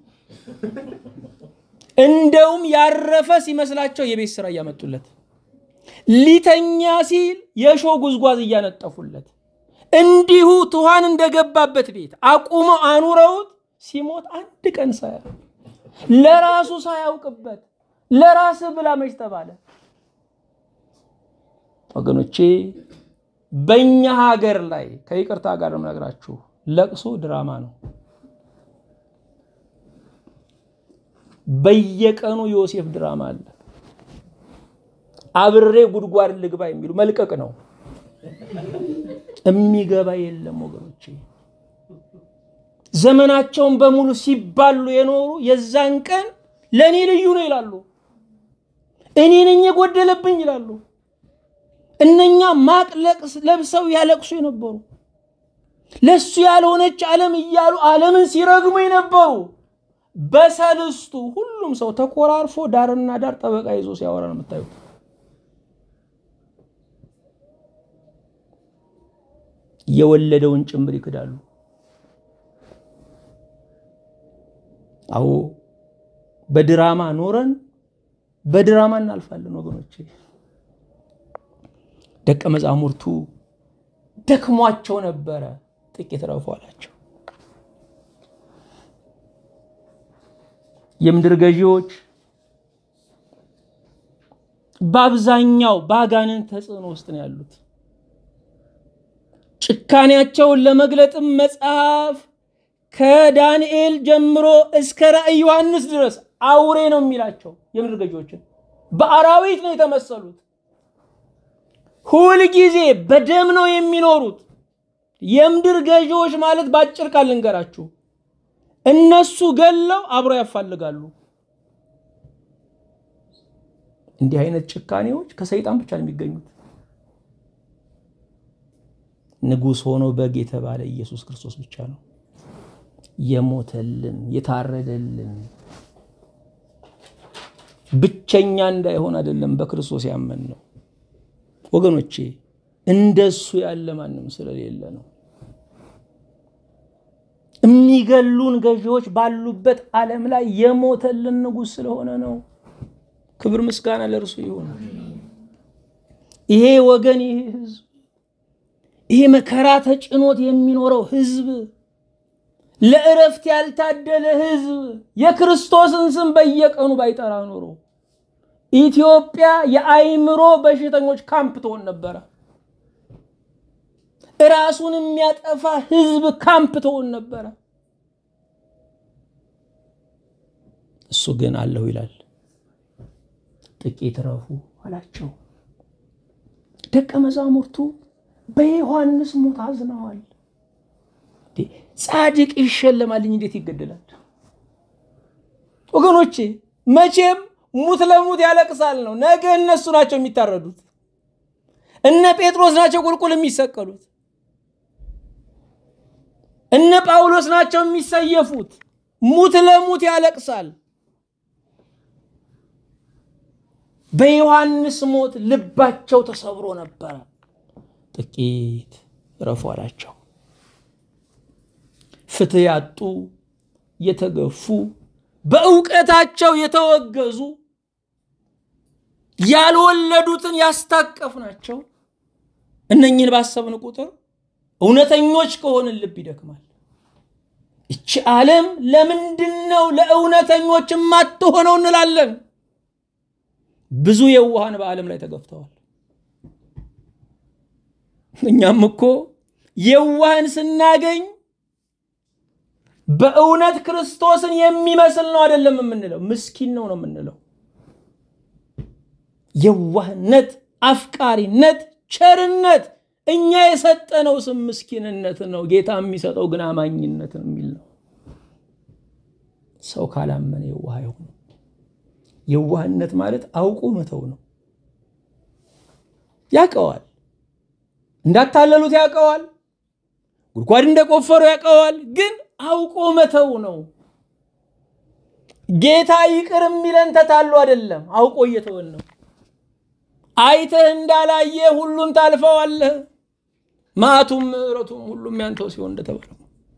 [SPEAKER 1] እንደውም ያረፈ ሲመስላቸው የቤት ስራ እያመጡለት፣ ሊተኛ ሲል የሾ ጉዝጓዝ እያነጠፉለት፣ እንዲሁ ትኋን እንደገባበት ቤት አቁመው አኑረውት ሲሞት አንድ ቀን ሳያርፍ ለራሱ ሳያውቅበት ለራስ ብላ መች ተባለ? ወገኖቼ በእኛ ሀገር ላይ ከይቅርታ ጋር ነው የምነግራችሁ፣ ለቅሶ ድራማ ነው። በየቀኑ ዮሴፍ ድራማ አለ። አብሬ ጉድጓድ ልግባ የሚሉ መልቀቅ ነው። የሚገባ የለም ወገኖቼ። ዘመናቸውን በሙሉ ሲባሉ የኖሩ የዛን ቀን ለእኔ ልዩ ነው ይላሉ። እኔ ነኝ የጎደለብኝ ይላሉ። እነኛ ማቅ ለብሰው ያለቅሱ የነበሩ ለሱ ያልሆነች ዓለም እያሉ ዓለምን ሲረግሙ የነበሩ በሰልስቱ ሁሉም ሰው ተኮራርፎ ዳርና ዳር ጠበቃ ይዞ ሲያወራ ነው የምታዩት። የወለደውን ጭምር ይክዳሉ። አዎ በድራማ ኖረን በድራማ እናልፋለን ወገኖቼ። ደቀ መዛሙርቱ ደክሟቸው ነበረ፣ ጥቂት ረፉ አላቸው። የምድር ገዢዎች በአብዛኛው በአጋንንት ተጽዕኖ ውስጥ ነው ያሉት። ጭካኔያቸውን ለመግለጥም መጽሐፍ ከዳንኤል ጀምሮ እስከ ራእይ ዮሐንስ ድረስ አውሬ ነው የሚላቸው። የምድር ገዢዎችን በአራዊት ነው የተመሰሉት። ሁል ጊዜ በደም ነው የሚኖሩት። የምድር ገዢዎች ማለት በአጭር ቃል ልንገራችሁ፣ እነሱ ገለው አብረው ያፋልጋሉ። እንዲህ አይነት ጭካኔዎች ከሰይጣን ብቻ ነው የሚገኙት። ንጉሥ ሆኖ በግ የተባለ ኢየሱስ ክርስቶስ ብቻ ነው የሞተልን የታረደልን። ብቸኛ እንዳይሆን አይደለም በክርስቶስ ያመን ነው ወገኖቼ፣ እንደሱ ያለ ማንም ስለሌለ ነው። የሚገሉን ገዢዎች ባሉበት ዓለም ላይ የሞተልን ንጉሥ ስለሆነ ነው። ክብር ምስጋና ለእርሱ ይሁን። ይሄ ወገን ይሄ ህዝብ ይሄ መከራ ተጭኖት የሚኖረው ህዝብ ለእረፍት ያልታደለ ህዝብ የክርስቶስን ስም በየቀኑ ባይጠራ ኖሮ ኢትዮጵያ የአይምሮ በሽተኞች ካምፕ ትሆን ነበረ። ራሱን የሚያጠፋ ህዝብ ካምፕ ትሆን ነበረ። እሱ ግን አለሁ ይላል። ጥቂት ረፉ አላቸው። ደቀ መዛሙርቱ በዮሐንስ ሞት አዝነዋል። ጻድቅ ይሸለማልኝ እንዴት ይገደላል? ወገኖቼ መቼም ሙት ለሙት ያለቅሳል ነው። ነገ እነሱ ናቸው የሚታረዱት። እነ ጴጥሮስ ናቸው ቁልቁል የሚሰቀሉት። እነ ጳውሎስ ናቸው የሚሰየፉት። ሙት ለሙት ያለቅሳል። በዮሐንስ ሞት ልባቸው ተሰብሮ ነበረ። ጥቂት ረፉ አላቸው። ፍትህ ያጡ የተገፉ በእውቀታቸው የተወገዙ ያልወለዱትን ያስታቀፍ ናቸው። እነኝህን ባሰብን ቁጥር እውነተኞች ከሆንን ልብ ይደክማል። እቺ ዓለም ለምንድን ነው ለእውነተኞች የማትሆነው እንላለን። ብዙ የዋሃን በዓለም ላይ ተገፍተዋል። እኛም እኮ የዋህን ስናገኝ በእውነት ክርስቶስን የሚመስል ነው አይደለም የምንለው፣ ምስኪን ነው ነው የምንለው። የዋህነት፣ አፍቃሪነት፣ ቸርነት እኛ የሰጠነው ስም ምስኪንነት ነው። ጌታ የሚሰጠው ግን አማኝነትን የሚል ነው። ሰው ካላመነ የዋህ አይሆንም። የዋህነት ማለት አውቆ መተው ነው። ያውቀዋል፣ እንዳታለሉት ያውቀዋል፣ ጉድጓድ እንደቆፈሩ ያውቀዋል። ግን አውቆ መተው ነው። ጌታ ይቅር የሚለን ተታሉ አይደለም፣ አውቆ እየተወን ነው። አይተህ እንዳላየ ሁሉን ታልፈዋለህ፣ መዓቱም ምሕረቱም ሁሉም ያንተው ሲሆን እንደተባለው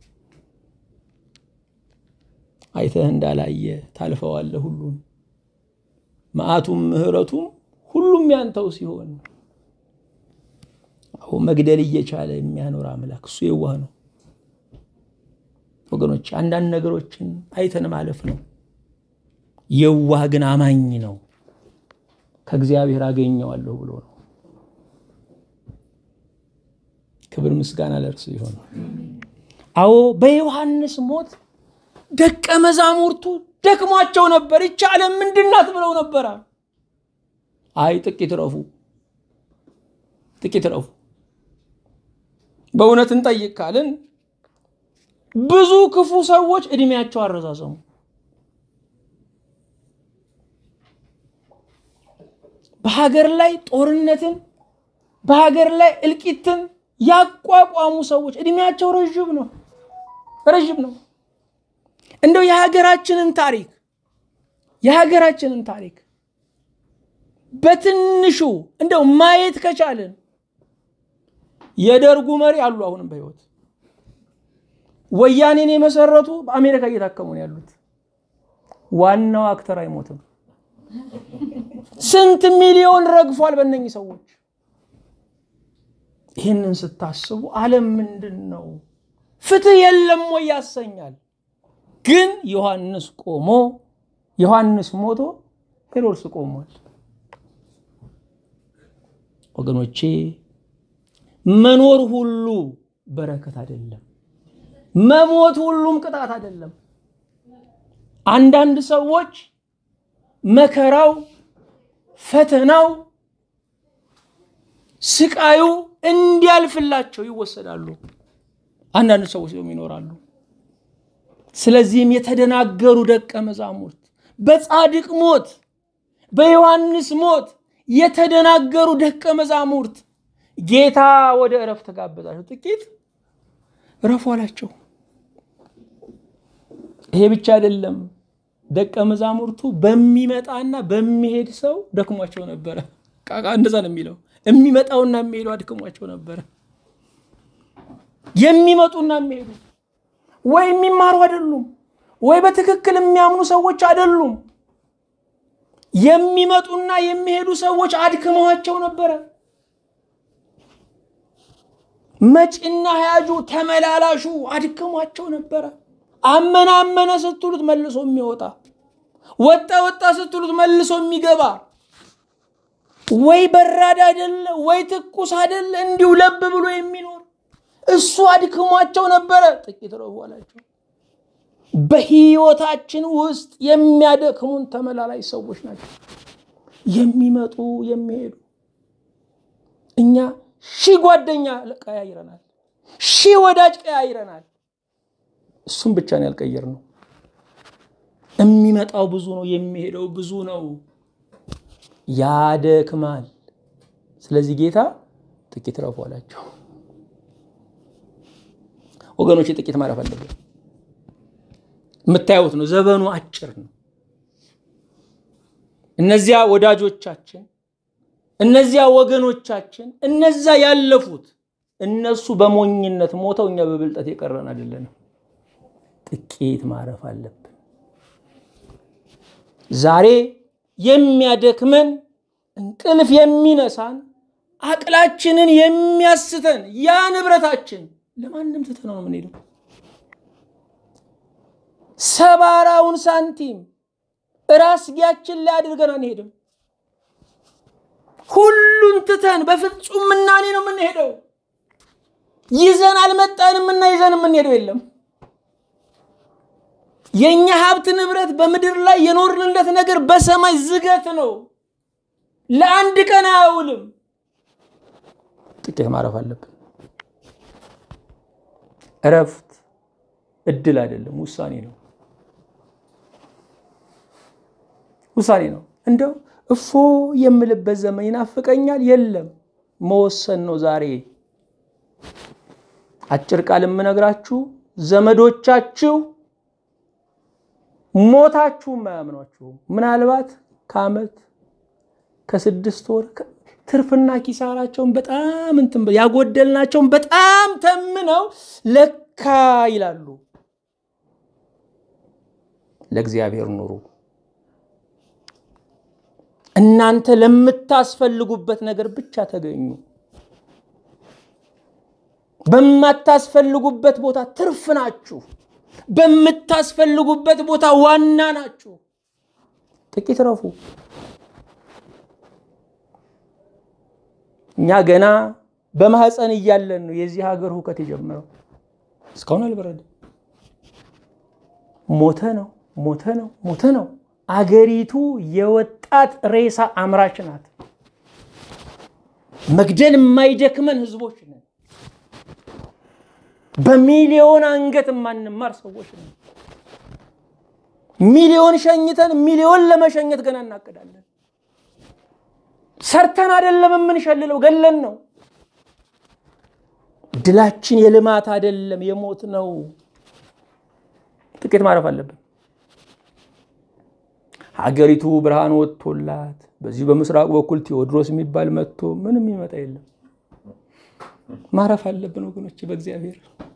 [SPEAKER 1] አይተህ እንዳላየ ታልፈዋለህ ሁሉን መዓቱም ምሕረቱም ሁሉም ያንተው ሲሆን አሁ መግደል እየቻለ የሚያኖር አምላክ እሱ የዋህ ነው። ወገኖች አንዳንድ ነገሮችን አይተን ማለፍ ነው። የዋህ ግን አማኝ ነው። ከእግዚአብሔር አገኘዋለሁ ብሎ ነው። ክብር ምስጋና ለእርሱ ይሆን። አዎ በዮሐንስ ሞት ደቀ መዛሙርቱ ደክሟቸው ነበር። ይህች ዓለም ምንድናት ብለው ነበረ። አይ ጥቂት ረፉ፣ ጥቂት ረፉ። በእውነት እንጠይቅ ካልን ብዙ ክፉ ሰዎች እድሜያቸው አረዛዘሙ። በሀገር ላይ ጦርነትን በሀገር ላይ እልቂትን ያቋቋሙ ሰዎች እድሜያቸው ረዥም ነው፣ ረዥም ነው። እንደው የሀገራችንን ታሪክ የሀገራችንን ታሪክ በትንሹ እንደው ማየት ከቻልን የደርጉ መሪ አሉ አሁንም በህይወት ወያኔን የመሰረቱ በአሜሪካ እየታከሙ ነው ያሉት። ዋናው አክተር አይሞትም። ስንት ሚሊዮን ረግፏል በእነኚህ ሰዎች። ይህንን ስታስቡ ዓለም ምንድን ነው? ፍትህ የለም ወይ ያሰኛል። ግን ዮሐንስ ቆሞ ዮሐንስ ሞቶ ሄሮድስ ቆሟል። ወገኖቼ መኖር ሁሉ በረከት አይደለም። መሞት ሁሉም ቅጣት አይደለም። አንዳንድ ሰዎች መከራው፣ ፈተናው፣ ስቃዩ እንዲያልፍላቸው ይወሰዳሉ። አንዳንድ ሰዎች ደግሞ ይኖራሉ። ስለዚህም የተደናገሩ ደቀ መዛሙርት በጻድቅ ሞት በዮሐንስ ሞት የተደናገሩ ደቀ መዛሙርት ጌታ ወደ እረፍት ጋበዛቸው። ጥቂት እረፉ አላቸው። ይሄ ብቻ አይደለም። ደቀ መዛሙርቱ በሚመጣና በሚሄድ ሰው ደክሟቸው ነበረ። ቃቃ እንደዛ ነው የሚለው። የሚመጣውና የሚሄዱ አድክሟቸው ነበረ። የሚመጡና የሚሄዱ ወይ የሚማሩ አይደሉም፣ ወይ በትክክል የሚያምኑ ሰዎች አይደሉም። የሚመጡና የሚሄዱ ሰዎች አድክመዋቸው ነበረ። መጪና ያጁ ተመላላሹ አድክሟቸው ነበረ። አመነ አመነ ስትሉት መልሶ የሚወጣ ወጣ ወጣ ስትሉት መልሶ የሚገባ ወይ በራድ አይደለ ወይ ትኩስ አይደለ እንዲሁ ለብ ብሎ የሚኖር እሱ አድክሟቸው ነበረ። ጥቂት ረፉ አላቸው። በህይወታችን ውስጥ የሚያደክሙን ተመላላይ ሰዎች ናቸው። የሚመጡ የሚሄዱ እኛ ሺህ ጓደኛ ቀያይረናል፣ ሺህ ወዳጅ ቀያይረናል። እሱም ብቻ ነው ያልቀየር ነው። የሚመጣው ብዙ ነው፣ የሚሄደው ብዙ ነው። ያደክማል። ስለዚህ ጌታ ጥቂት ረፉ አላቸው። ወገኖች ጥቂት ማረፍ አለብን። የምታዩት ነው። ዘመኑ አጭር ነው። እነዚያ ወዳጆቻችን፣ እነዚያ ወገኖቻችን፣ እነዛ ያለፉት እነሱ በሞኝነት ሞተው እኛ በብልጠት የቀረን አይደለንም። ጥቂት ማረፍ አለብን። ዛሬ የሚያደክመን እንቅልፍ የሚነሳን አቅላችንን የሚያስተን ያ ንብረታችን ለማንም ትተነው ነው የምንሄደው። ሰባራውን ሳንቲም ራስጌያችን ላይ አድርገን አንሄድም። ሁሉን ትተን በፍጹም ምናኔ ነው የምንሄደው። ይዘን አልመጣንም እና ይዘን የምንሄደው የለም። የእኛ ሀብት ንብረት በምድር ላይ የኖርንለት ነገር በሰማይ ዝገት ነው። ለአንድ ቀን አያውልም። ጥቂት ማረፍ አለብን። እረፍት እድል አይደለም፣ ውሳኔ ነው። ውሳኔ ነው። እንደው እፎ የምልበት ዘመን ይናፍቀኛል። የለም መወሰን ነው ዛሬ። አጭር ቃል የምነግራችሁ ዘመዶቻችሁ ሞታችሁ አያምኗችሁም። ምናልባት ከዓመት ከስድስት ወር ትርፍና ኪሳራቸውን በጣም እንትን ያጎደልናቸውን በጣም ተምነው ለካ ይላሉ። ለእግዚአብሔር ኑሩ። እናንተ ለምታስፈልጉበት ነገር ብቻ ተገኙ። በማታስፈልጉበት ቦታ ትርፍ ናችሁ። በምታስፈልጉበት ቦታ ዋና ናችሁ። ጥቂት ረፉ። እኛ ገና በማህፀን እያለን ነው የዚህ ሀገር ሁከት የጀመረው። እስካሁን አልበረደም። ሞተ ነው ሞተ ነው ሞተ ነው። አገሪቱ የወጣት ሬሳ አምራች ናት። መግደል የማይደክመን ህዝቦች ነን። በሚሊዮን አንገት የማንማር ሰዎች ነን። ሚሊዮን ሸኝተን ሚሊዮን ለመሸኘት ገና እናቅዳለን። ሰርተን አይደለም የምንሸልለው፣ ገለን ነው። ድላችን የልማት አይደለም የሞት ነው። ጥቂት ማረፍ አለብን። ሀገሪቱ ብርሃን ወጥቶላት በዚህ በምስራቅ በኩል ቴዎድሮስ የሚባል መጥቶ ምንም ይመጣ የለም። ማረፍ አለብን ወገኖች በእግዚአብሔር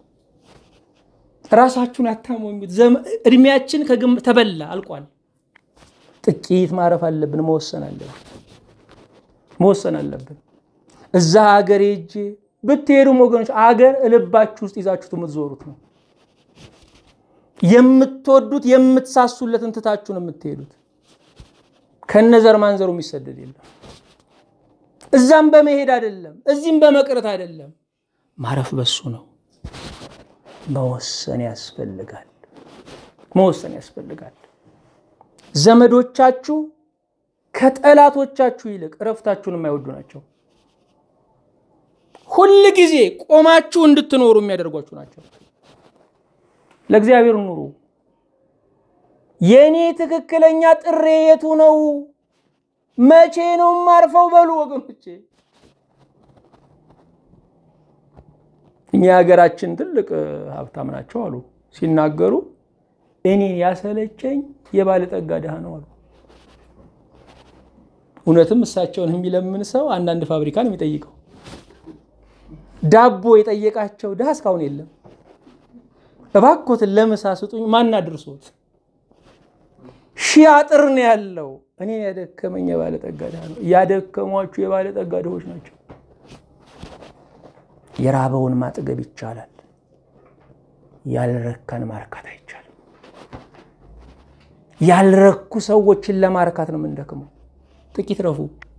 [SPEAKER 1] ራሳችሁን አታሞኙት። እድሜያችን ተበላ አልቋል። ጥቂት ማረፍ አለብን። መወሰን አለብን። መወሰን አለብን። እዛ ሀገር ሄጄ ብትሄዱም ወገኖች አገር ልባችሁ ውስጥ ይዛችሁት የምትዞሩት ነው። የምትወዱት የምትሳሱለትን ትታችሁን የምትሄዱት ከነዘር ማንዘሩ የሚሰደድ የለም። እዛም በመሄድ አይደለም፣ እዚህም በመቅረት አይደለም። ማረፍ በሱ ነው። መወሰን ያስፈልጋል። መወሰን ያስፈልጋል። ዘመዶቻችሁ ከጠላቶቻችሁ ይልቅ እረፍታችሁን የማይወዱ ናቸው። ሁል ጊዜ ቆማችሁ እንድትኖሩ የሚያደርጓችሁ ናቸው። ለእግዚአብሔር ኑሩ። የእኔ ትክክለኛ ጥሬ የቱ ነው? መቼ ነው ማርፈው? በሉ ወገኖቼ። እኛ የሀገራችን ትልቅ ሀብታም ናቸው አሉ ሲናገሩ፣ እኔን ያሰለቸኝ የባለጠጋ ድሃ ነው አሉ። እውነትም እሳቸውን የሚለምን ሰው አንዳንድ ፋብሪካ ነው የሚጠይቀው። ዳቦ የጠየቃቸው ድሃ እስካሁን የለም። እባኮትን ለምሳ ስጡኝ፣ ማን አድርሶት? ሺህ አጥር ነው ያለው። እኔን ያደከመኝ የባለጠጋ ድሃ ነው። ያደከሟችሁ የባለጠጋ ድሆች ናቸው። የራበውን ማጥገብ ይቻላል፣ ያልረካን ማርካት አይቻልም። ያልረኩ ሰዎችን ለማርካት ነው የምንደክመው። ጥቂት ረፉ።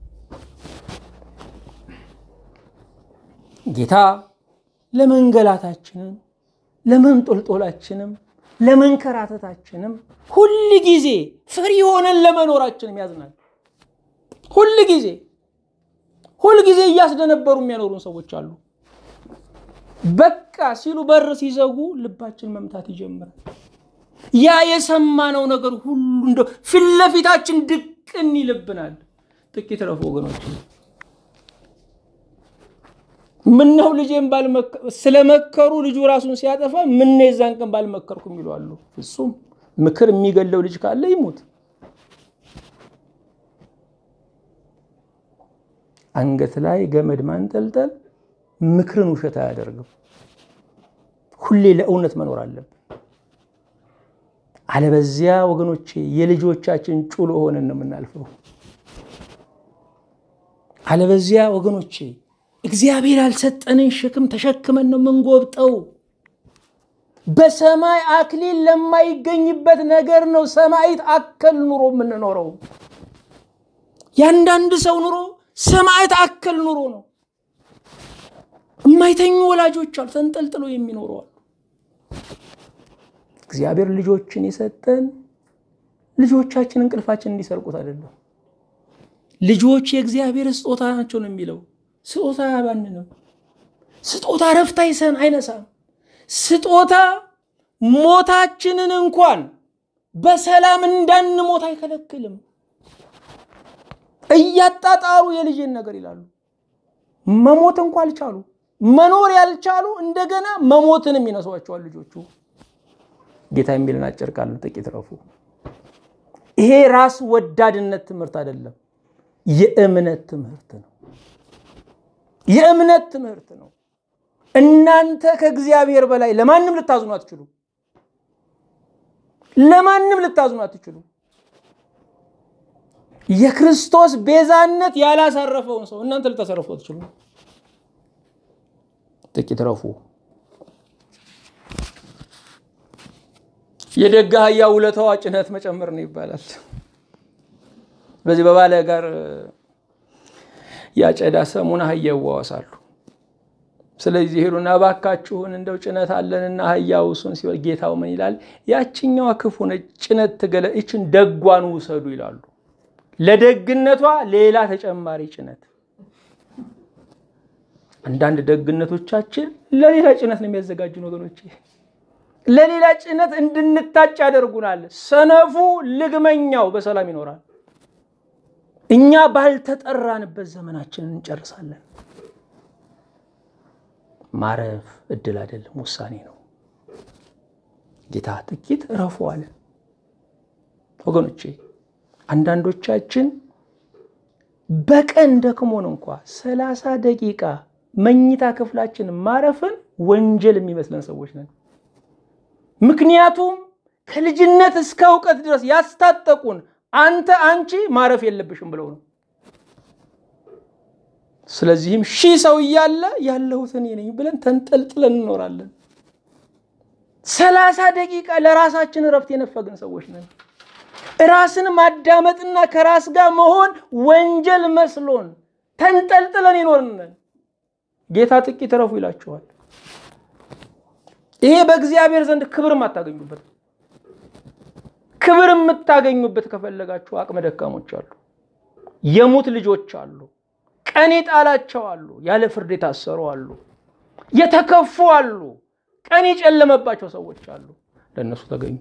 [SPEAKER 1] ጌታ ለመንገላታችንም ለመንጦልጦላችንም ለመንከራተታችንም ሁል ጊዜ ፍሪ ሆነን ለመኖራችንም ያዝናል። ሁል ጊዜ ሁል ጊዜ እያስደነበሩ የሚያኖሩን ሰዎች አሉ። በቃ ሲሉ በር ሲዘጉ ልባችን መምታት ይጀምራል። ያ የሰማነው ነገር ሁሉ እንደው ፊት ለፊታችን ድቅን ይልብናል። ጥቂት ረፉ ወገኖች። ምነው ልጄን ስለመከሩ ልጁ ራሱን ሲያጠፋ ምነው የዛን ቀን ባልመከርኩ የሚሉ አሉ። ፍጹም ምክር የሚገለው ልጅ ካለ ይሙት። አንገት ላይ ገመድ ማንጠልጠል ምክርን ውሸት አያደርግም። ሁሌ ለእውነት መኖር አለብን። አለበዚያ ወገኖቼ የልጆቻችን ጩሎ ሆነን ነው የምናልፈው። አለበዚያ ወገኖቼ እግዚአብሔር ያልሰጠንን ሸክም ተሸክመን ነው የምንጎብጠው። በሰማይ አክሊል ለማይገኝበት ነገር ነው ሰማዕት አከል ኑሮ የምንኖረው። ያንዳንድ ሰው ኑሮ ሰማዕት አከል ኑሮ ነው። የማይተኙ ወላጆች አሉ፣ ተንጠልጥለው የሚኖሩ አሉ። እግዚአብሔር ልጆችን የሰጠን ልጆቻችን እንቅልፋችን እንዲሰርቁት አይደለም። ልጆች የእግዚአብሔር ስጦታ ናቸው ነው የሚለው። ስጦታ አያባንንም። ስጦታ ረፍት አይሰን አይነሳም። ስጦታ ሞታችንን እንኳን በሰላም እንዳንሞት አይከለክልም። እያጣጣሩ የልጅን ነገር ይላሉ። መሞት እንኳ አልቻሉ፣ መኖር ያልቻሉ እንደገና መሞትንም ይነሷቸዋል ልጆቹ። ጌታ የሚልን አጭር ቃል ጥቂት ረፉ። ይሄ ራስ ወዳድነት ትምህርት አይደለም፣ የእምነት ትምህርት ነው። የእምነት ትምህርት ነው። እናንተ ከእግዚአብሔር በላይ ለማንም ልታዝኑ አትችሉ። ለማንም ልታዝኑ አትችሉ። የክርስቶስ ቤዛነት ያላሳረፈውን ሰው እናንተ ልታሳረፉ አትችሉ። ጥቂት ረፉ። የደግ አህያ ውለታዋ ጭነት መጨመር ነው ይባላል። በዚህ በባለ ጋር ያጨዳ ሰሙን አህያ ይዋዋሳሉ። ስለዚህ ሄዱና እባካችሁን እንደው ጭነት አለንና አህያ ውሱን ሲል ጌታው ምን ይላል? ያችኛዋ ክፉ ነች፣ ጭነት ትገለ ይችን ደጓን ውሰዱ ይላሉ። ለደግነቷ ሌላ ተጨማሪ ጭነት። አንዳንድ ደግነቶቻችን ለሌላ ጭነት ነው የሚያዘጋጁን ወገኖች፣ ለሌላ ጭነት እንድንታጭ ያደርጉናል። ሰነፉ ልግመኛው በሰላም ይኖራል። እኛ ባልተጠራንበት ዘመናችንን እንጨርሳለን። ማረፍ እድል አይደለም፣ ውሳኔ ነው። ጌታ ጥቂት እረፉ አለ። ወገኖቼ አንዳንዶቻችን በቀን ደክሞን እንኳ ሰላሳ ደቂቃ መኝታ ክፍላችን ማረፍን ወንጀል የሚመስለን ሰዎች ነን። ምክንያቱም ከልጅነት እስከ እውቀት ድረስ ያስታጠቁን አንተ አንቺ ማረፍ የለብሽም ብለው ነው። ስለዚህም ሺህ ሰው እያለ ያለሁት እኔ ነኝ ብለን ተንጠልጥለን እንኖራለን። ሰላሳ ደቂቃ ለራሳችን እረፍት የነፈግን ሰዎች ነን። ራስን ማዳመጥና ከራስ ጋር መሆን ወንጀል መስሎን ተንጠልጥለን ይኖርነን። ጌታ ጥቂት እረፉ ይላችኋል። ይሄ በእግዚአብሔር ዘንድ ክብር የማታገኙበት ክብር የምታገኙበት ከፈለጋችሁ አቅመ ደካሞች አሉ፣ የሙት ልጆች አሉ፣ ቀን የጣላቸው አሉ፣ ያለ ፍርድ የታሰሩ አሉ፣ የተከፉ አሉ፣ ቀን የጨለመባቸው ሰዎች አሉ። ለእነሱ ተገኙ።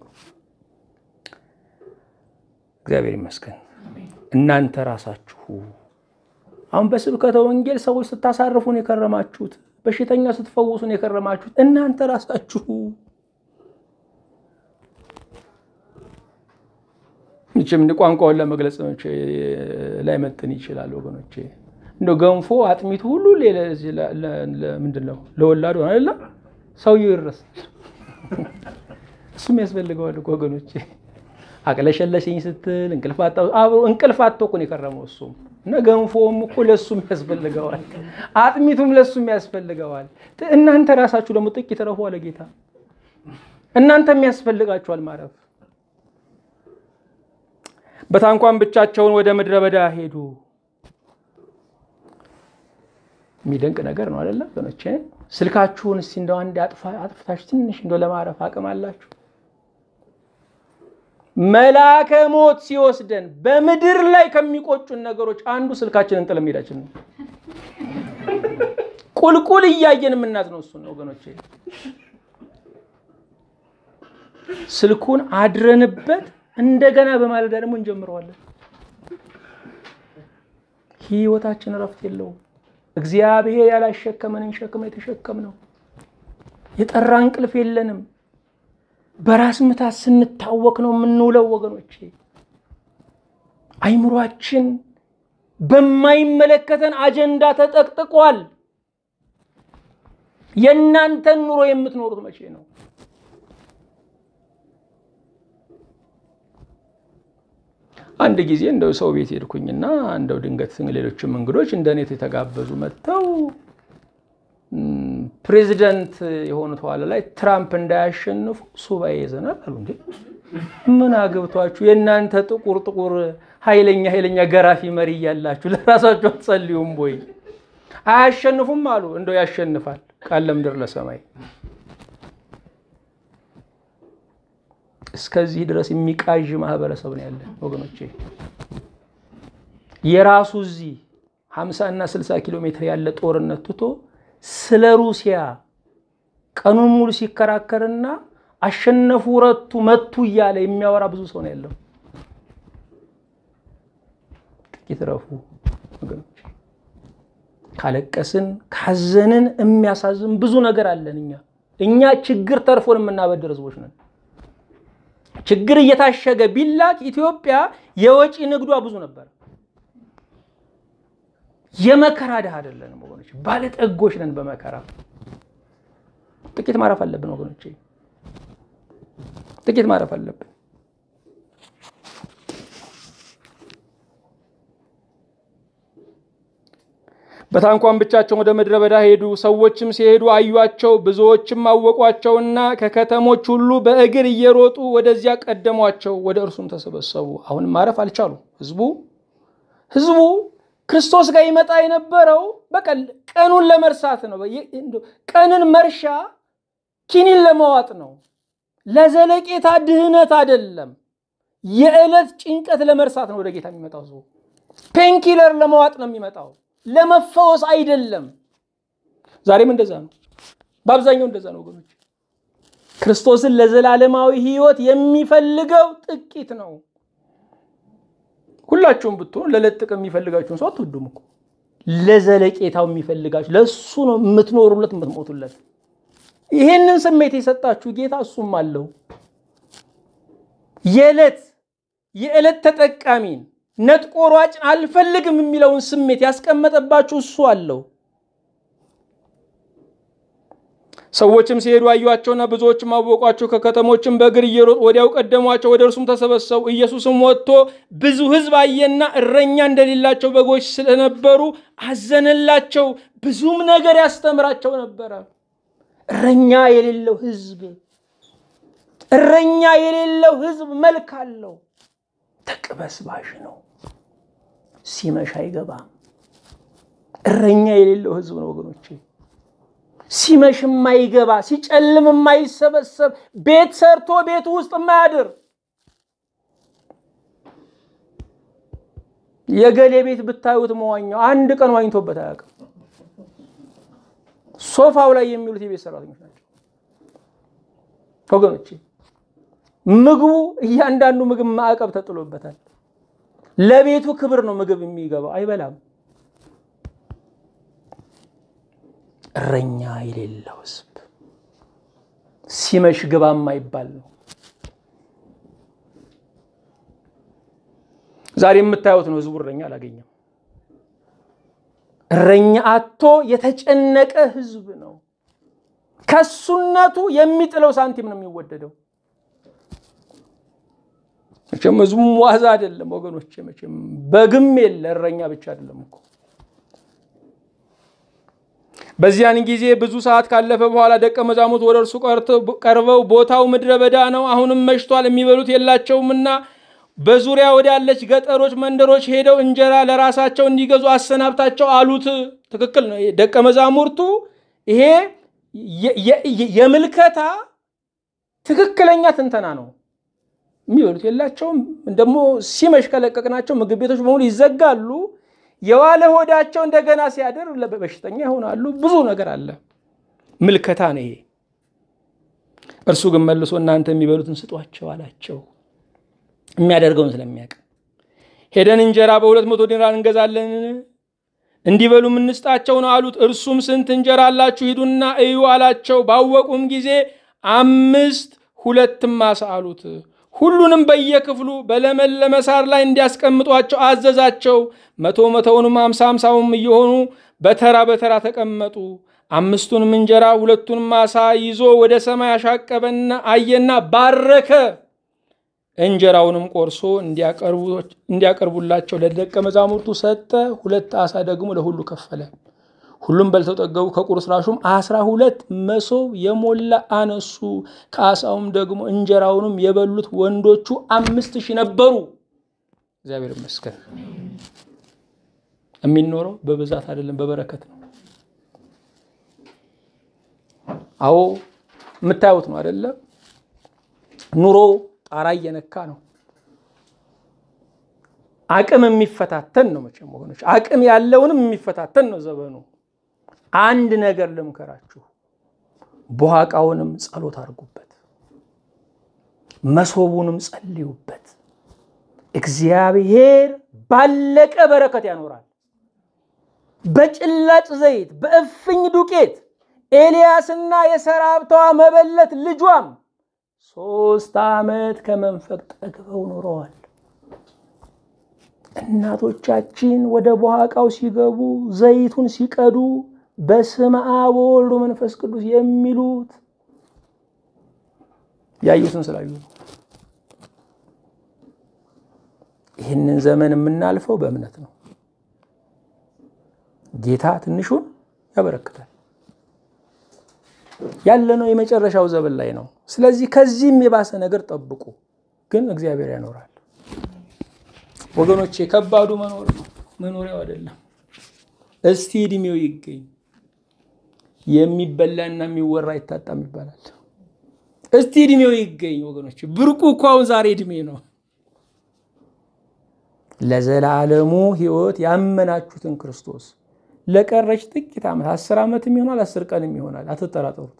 [SPEAKER 1] እግዚአብሔር ይመስገን። እናንተ ራሳችሁ አሁን በስብከተ ወንጌል ሰዎች ስታሳርፉን የከረማችሁት፣ በሽተኛ ስትፈውሱን የከረማችሁት እናንተ ራሳችሁ ምችም ቋንቋውን ለመግለጽ ላይመጥን ይችላል ወገኖቼ። እንደ ገንፎ አጥሚቱ ሁሉ ምንድን ነው ለወላዱ አይደለ? ሰውየው ይረሳል። እሱም ያስፈልገዋል ወገኖቼ። አቅለሸለሸኝ ስትል እንቅልፍ አጥቶ እኮ ነው የከረመው እሱም እና ገንፎም እኮ ለሱም ያስፈልገዋል፣ አጥሚቱም ለሱም ያስፈልገዋል። እናንተ ራሳችሁ ደግሞ ጥቂት ረፉ አለ ጌታ። እናንተም ያስፈልጋችኋል ማረፍ። በታንኳን ብቻቸውን ወደ ምድረ በዳ ሄዱ። የሚደንቅ ነገር ነው አይደለም ወገኖቼ? ስልካችሁን እስቲ እንደው አንድ አጥፍታችሁ ትንሽ እንደው ለማረፍ አቅም አላችሁ? መልአከ ሞት ሲወስደን በምድር ላይ ከሚቆጩን ነገሮች አንዱ ስልካችንን ጥለን መሄዳችን ነው። ቁልቁል እያየን የምናዝነው እሱን ነው ወገኖቼ። ስልኩን አድረንበት እንደገና በማለዳ ደግሞ እንጀምረዋለን። ህይወታችን እረፍት የለውም። እግዚአብሔር ያላሸከመንን ሸክም የተሸከም ነው። የጠራ እንቅልፍ የለንም። በራስ ምታት ስንታወክ ነው የምንውለው ወገኖቼ። አይምሯችን በማይመለከተን አጀንዳ ተጠቅጥቋል። የእናንተን ኑሮ የምትኖሩት መቼ ነው? አንድ ጊዜ እንደው ሰው ቤት ሄድኩኝና እንደው ድንገት ሌሎችም እንግዶች እንደ እኔት የተጋበዙ መጥተው ፕሬዚደንት የሆኑት ኋላ ላይ ትራምፕ እንዳያሸንፉ ሱባኤ ይዘናል አሉ። እንዴ ምን አገብቷችሁ የእናንተ ጥቁር ጥቁር ኃይለኛ ኃይለኛ ገራፊ መሪ እያላችሁ ለራሳችሁ አትጸልዩም ወይ? አያሸንፉም አሉ። እንደው ያሸንፋል ቃል ለምድር ለሰማይ እስከዚህ ድረስ የሚቃዥ ማህበረሰብ ነው ያለን ወገኖቼ። የራሱ እዚህ 50 እና 60 ኪሎ ሜትር ያለ ጦርነት ትቶ ስለ ሩሲያ ቀኑን ሙሉ ሲከራከርና አሸነፉ፣ ረቱ፣ መቱ እያለ የሚያወራ ብዙ ሰው ነው ያለው። ጥቂት ረፉ ወገኖቼ። ካለቀስን ካዘንን የሚያሳዝን ብዙ ነገር አለን። እኛ እኛ ችግር ተርፎን የምናበድር ህዝቦች ነን። ችግር እየታሸገ ቢላክ ኢትዮጵያ የወጪ ንግዷ ብዙ ነበር። የመከራ ድሃ አይደለንም ወገኖች፣ ባለጠጎች ነን በመከራ። ጥቂት ማረፍ አለብን ወገኖች፣ ጥቂት ማረፍ አለብን። በታንኳን ብቻቸውን ወደ ምድረ በዳ ሄዱ። ሰዎችም ሲሄዱ አዩአቸው፣ ብዙዎችም አወቋቸውና ከከተሞች ሁሉ በእግር እየሮጡ ወደዚያ ቀደሟቸው፣ ወደ እርሱም ተሰበሰቡ። አሁን ማረፍ አልቻሉ። ህዝቡ ህዝቡ ክርስቶስ ጋር ይመጣ የነበረው በቃ ቀኑን ለመርሳት ነው። ቀንን መርሻ ኪኒን ለመዋጥ ነው። ለዘለቄታ ድህነት አይደለም። የዕለት ጭንቀት ለመርሳት ነው ወደ ጌታ የሚመጣው ህዝቡ። ፔንኪለር ለመዋጥ ነው የሚመጣው ለመፈወስ አይደለም። ዛሬም እንደዛ ነው። በአብዛኛው እንደዛ ነው ወገኖች። ክርስቶስን ለዘላለማዊ ህይወት የሚፈልገው ጥቂት ነው። ሁላችሁም ብትሆኑ ለለጥቅ የሚፈልጋችሁን ሰው አትወዱም እኮ። ለዘለቄታው የሚፈልጋችሁ ለእሱ ነው የምትኖሩለት የምትሞቱለት። ይህንን ስሜት የሰጣችሁ ጌታ እሱም አለው። የዕለት የዕለት ተጠቃሚን ነጥቆ ሯጭን አልፈልግም የሚለውን ስሜት ያስቀመጠባችሁ እሱ አለው። ሰዎችም ሲሄዱ አዩአቸውና ብዙዎችም አወቋቸው። ከከተሞችም በእግር እየሮጡ ወዲያው ቀደሟቸው፣ ወደ እርሱም ተሰበሰቡ። ኢየሱስም ወጥቶ ብዙ ሕዝብ አየና እረኛ እንደሌላቸው በጎች ስለነበሩ አዘነላቸው፣ ብዙም ነገር ያስተምራቸው ነበረ። እረኛ የሌለው ሕዝብ እረኛ የሌለው ሕዝብ መልክ አለው፣ ተቅበስባሽ ነው፣ ሲመሽ አይገባም። እረኛ የሌለው ሕዝብ ነው ወገኖቼ። ሲመሽ የማይገባ ሲጨልም የማይሰበሰብ ቤት ሰርቶ ቤቱ ውስጥ የማያድር የገሌ ቤት ብታዩት መዋኛው አንድ ቀን ዋኝቶበት አያውቅም። ሶፋው ላይ የሚሉት የቤት ሰራተኞች ናቸው ወገኖቼ። ምግቡ እያንዳንዱ ምግብ ማዕቀብ ተጥሎበታል። ለቤቱ ክብር ነው ምግብ የሚገባው፣ አይበላም። እረኛ የሌለው ሕዝብ ሲመሽ ግባ የማይባል ነው። ዛሬ የምታዩት ነው። ሕዝቡ እረኛ አላገኘም። እረኛ አቶ የተጨነቀ ሕዝብ ነው። ከሱነቱ የሚጥለው ሳንቲም ነው የሚወደደው። መቼም ሕዝቡም ዋዛ አይደለም ወገኖች። መቼም በግም የለ እረኛ ብቻ አይደለም እኮ በዚያን ጊዜ ብዙ ሰዓት ካለፈ በኋላ ደቀ መዛሙርት ወደ እርሱ ቀርበው ቦታው ምድረ በዳ ነው፣ አሁንም መሽቷል፣ የሚበሉት የላቸውምና በዙሪያ ወዳለች ገጠሮች፣ መንደሮች ሄደው እንጀራ ለራሳቸው እንዲገዙ አሰናብታቸው አሉት። ትክክል ነው። ደቀ መዛሙርቱ ይሄ የምልከታ ትክክለኛ ትንተና ነው። የሚበሉት የላቸውም፣ ደግሞ ሲመሽ ከለቀቅናቸው ምግብ ቤቶች በሙሉ ይዘጋሉ። የዋለ ሆዳቸው እንደገና ሲያድር በሽተኛ ይሆናሉ። ብዙ ነገር አለ። ምልከታ ነው ይሄ። እርሱ ግን መልሶ እናንተ የሚበሉትን ስጧቸው አላቸው። የሚያደርገውን ስለሚያውቅ ሄደን እንጀራ በሁለት መቶ ዲናር እንገዛለን እንዲበሉ የምንስጣቸው ነው አሉት። እርሱም ስንት እንጀራ አላችሁ ሂዱና እዩ አላቸው። ባወቁም ጊዜ አምስት ሁለትም ዓሣ አሉት። ሁሉንም በየክፍሉ በለመለመ ሳር ላይ እንዲያስቀምጧቸው አዘዛቸው። መቶ መቶውንም አምሳ አምሳውም እየሆኑ በተራ በተራ ተቀመጡ። አምስቱንም እንጀራ ሁለቱንም ዓሣ ይዞ ወደ ሰማይ አሻቀበና አየና ባረከ። እንጀራውንም ቆርሶ እንዲያቀርቡላቸው ለደቀ መዛሙርቱ ሰጠ። ሁለት ዓሣ ደግሞ ለሁሉ ከፈለ። ሁሉም በልተው ጠገቡ። ከቁርስራሹም አስራ ሁለት መሶብ የሞላ አነሱ። ከዓሣውም ደግሞ እንጀራውንም የበሉት ወንዶቹ አምስት ሺህ ነበሩ። እግዚአብሔር ይመስገን። የሚኖረው በብዛት አይደለም፣ በበረከት ነው። አዎ የምታዩት ነው አይደለም? ኑሮ ጣራ እየነካ ነው። አቅም የሚፈታተን ነው። መቼም ወገኖች አቅም ያለውንም የሚፈታተን ነው ዘመኑ። አንድ ነገር ልምከራችሁ፣ በኋቃውንም ጸሎት አድርጉበት፣ መሶቡንም ጸልዩበት። እግዚአብሔር ባለቀ በረከት ያኖራል። በጭላጭ ዘይት በእፍኝ ዱቄት ኤልያስና የሰራብተዋ መበለት ልጇም ሶስት ዓመት ከመንፈቅ ጠግበው ኖረዋል። እናቶቻችን ወደ በኋቃው ሲገቡ ዘይቱን ሲቀዱ በስመ አብ ወወልድ መንፈስ ቅዱስ የሚሉት ያዩትን ስላዩ ነው። ይህንን ዘመን የምናልፈው በእምነት ነው። ጌታ ትንሹን ያበረክታል። ያለነው የመጨረሻው ዘመን ላይ ነው። ስለዚህ ከዚህም የባሰ ነገር ጠብቁ፣ ግን እግዚአብሔር ያኖራል። ወገኖቼ ከባዱ መኖር ነው፣ መኖሪያው አይደለም። እስቲ እድሜው ይገኝ። የሚበላና የሚወራ አይታጣም ይባላል። እስቲ እድሜው ይገኝ ወገኖቼ። ብርቁ እኮ አሁን ዛሬ እድሜ ነው። ለዘላለሙ ሕይወት ያመናችሁትን ክርስቶስ ለቀረች ጥቂት ዓመት አስር ዓመትም ይሆናል አስር ቀንም ይሆናል። አትጠራጠሩት።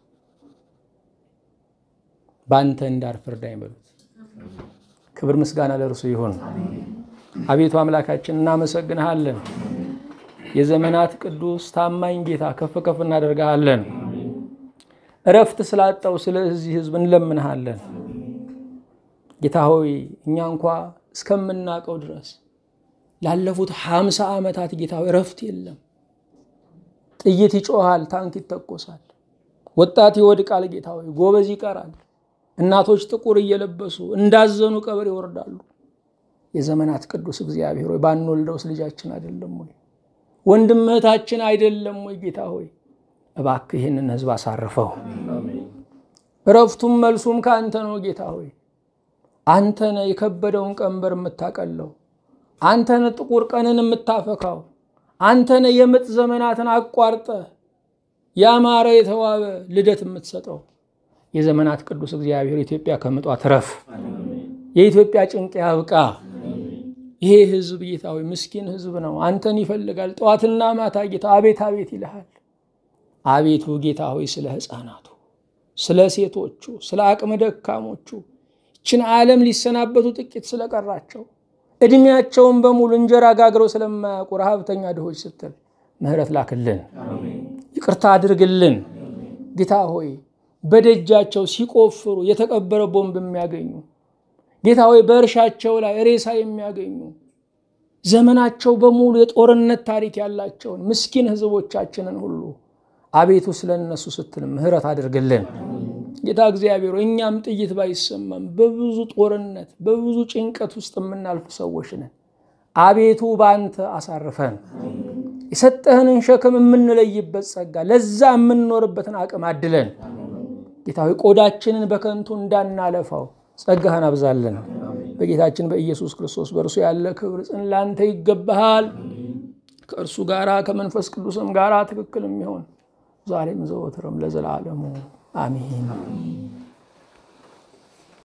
[SPEAKER 1] በአንተ እንዳልፈርድ አይበሉት። ክብር ምስጋና ለእርሱ ይሁን። አቤቱ አምላካችን እናመሰግንሃለን። የዘመናት ቅዱስ ታማኝ ጌታ ከፍ ከፍ እናደርግሃለን። እረፍት ስላጣው ስለዚህ ሕዝብ እንለምንሃለን። ጌታ ሆይ እኛ እንኳ እስከምናውቀው ድረስ ላለፉት ሀምሳ ዓመታት ጌታ ሆይ እረፍት የለም። ጥይት ይጮሃል፣ ታንክ ይተኮሳል፣ ወጣት ይወድቃል፣ ጌታ ሆይ ጎበዝ ይቀራል። እናቶች ጥቁር እየለበሱ እንዳዘኑ ቀብር ይወርዳሉ። የዘመናት ቅዱስ እግዚአብሔር ሆይ ባንወልደውስ ልጃችን አይደለም ወይ? ወንድም እህታችን አይደለም ወይ? ጌታ ሆይ እባክህ ይህንን ህዝብ አሳርፈው። እረፍቱም መልሱም ከአንተ ነው ጌታ ሆይ አንተነ የከበደውን ቀንበር የምታቀለው፣ አንተነ ጥቁር ቀንን የምታፈካው፣ አንተነ የምጥ ዘመናትን አቋርጠ ያማረ የተዋበ ልደት የምትሰጠው የዘመናት ቅዱስ እግዚአብሔር ኢትዮጵያ ከምጧ ትረፍ። የኢትዮጵያ ጭንቅ ያብቃ። ይሄ ህዝብ ጌታ ሆይ ምስኪን ህዝብ ነው። አንተን ይፈልጋል። ጠዋትና ማታ ጌታ አቤት አቤት ይልሃል። አቤቱ ጌታ ሆይ ስለ ህፃናቱ፣ ስለ ሴቶቹ፣ ስለ አቅመ ደካሞቹ ይችን ዓለም ሊሰናበቱ ጥቂት ስለቀራቸው እድሜያቸውን በሙሉ እንጀራ ጋግረው ስለማያውቁ ረሃብተኛ ድሆች ስትል ምህረት ላክልን፣ ይቅርታ አድርግልን። ጌታ ሆይ በደጃቸው ሲቆፍሩ የተቀበረ ቦምብ የሚያገኙ ጌታ ሆይ በእርሻቸው ላይ ሬሳ የሚያገኙ ዘመናቸው በሙሉ የጦርነት ታሪክ ያላቸውን ምስኪን ህዝቦቻችንን ሁሉ አቤቱ ስለ እነሱ ስትል ምህረት አድርግልን። ጌታ እግዚአብሔር እኛም ጥይት ባይሰማም በብዙ ጦርነት በብዙ ጭንቀት ውስጥ የምናልፍ ሰዎች ነን። አቤቱ በአንተ አሳርፈን የሰጠህንን ሸክም የምንለይበት ጸጋ፣ ለዛ የምንኖርበትን አቅም አድለን። ጌታ ሆይ ቆዳችንን በከንቱ እንዳናለፋው ጸጋህን አብዛለን። በጌታችን በኢየሱስ ክርስቶስ በእርሱ ያለ ክብር ጽን ላንተ ይገባሃል። ከእርሱ ጋራ ከመንፈስ ቅዱስም ጋራ ትክክል የሚሆን ዛሬም ዘወትርም ለዘላለሙ አሜን።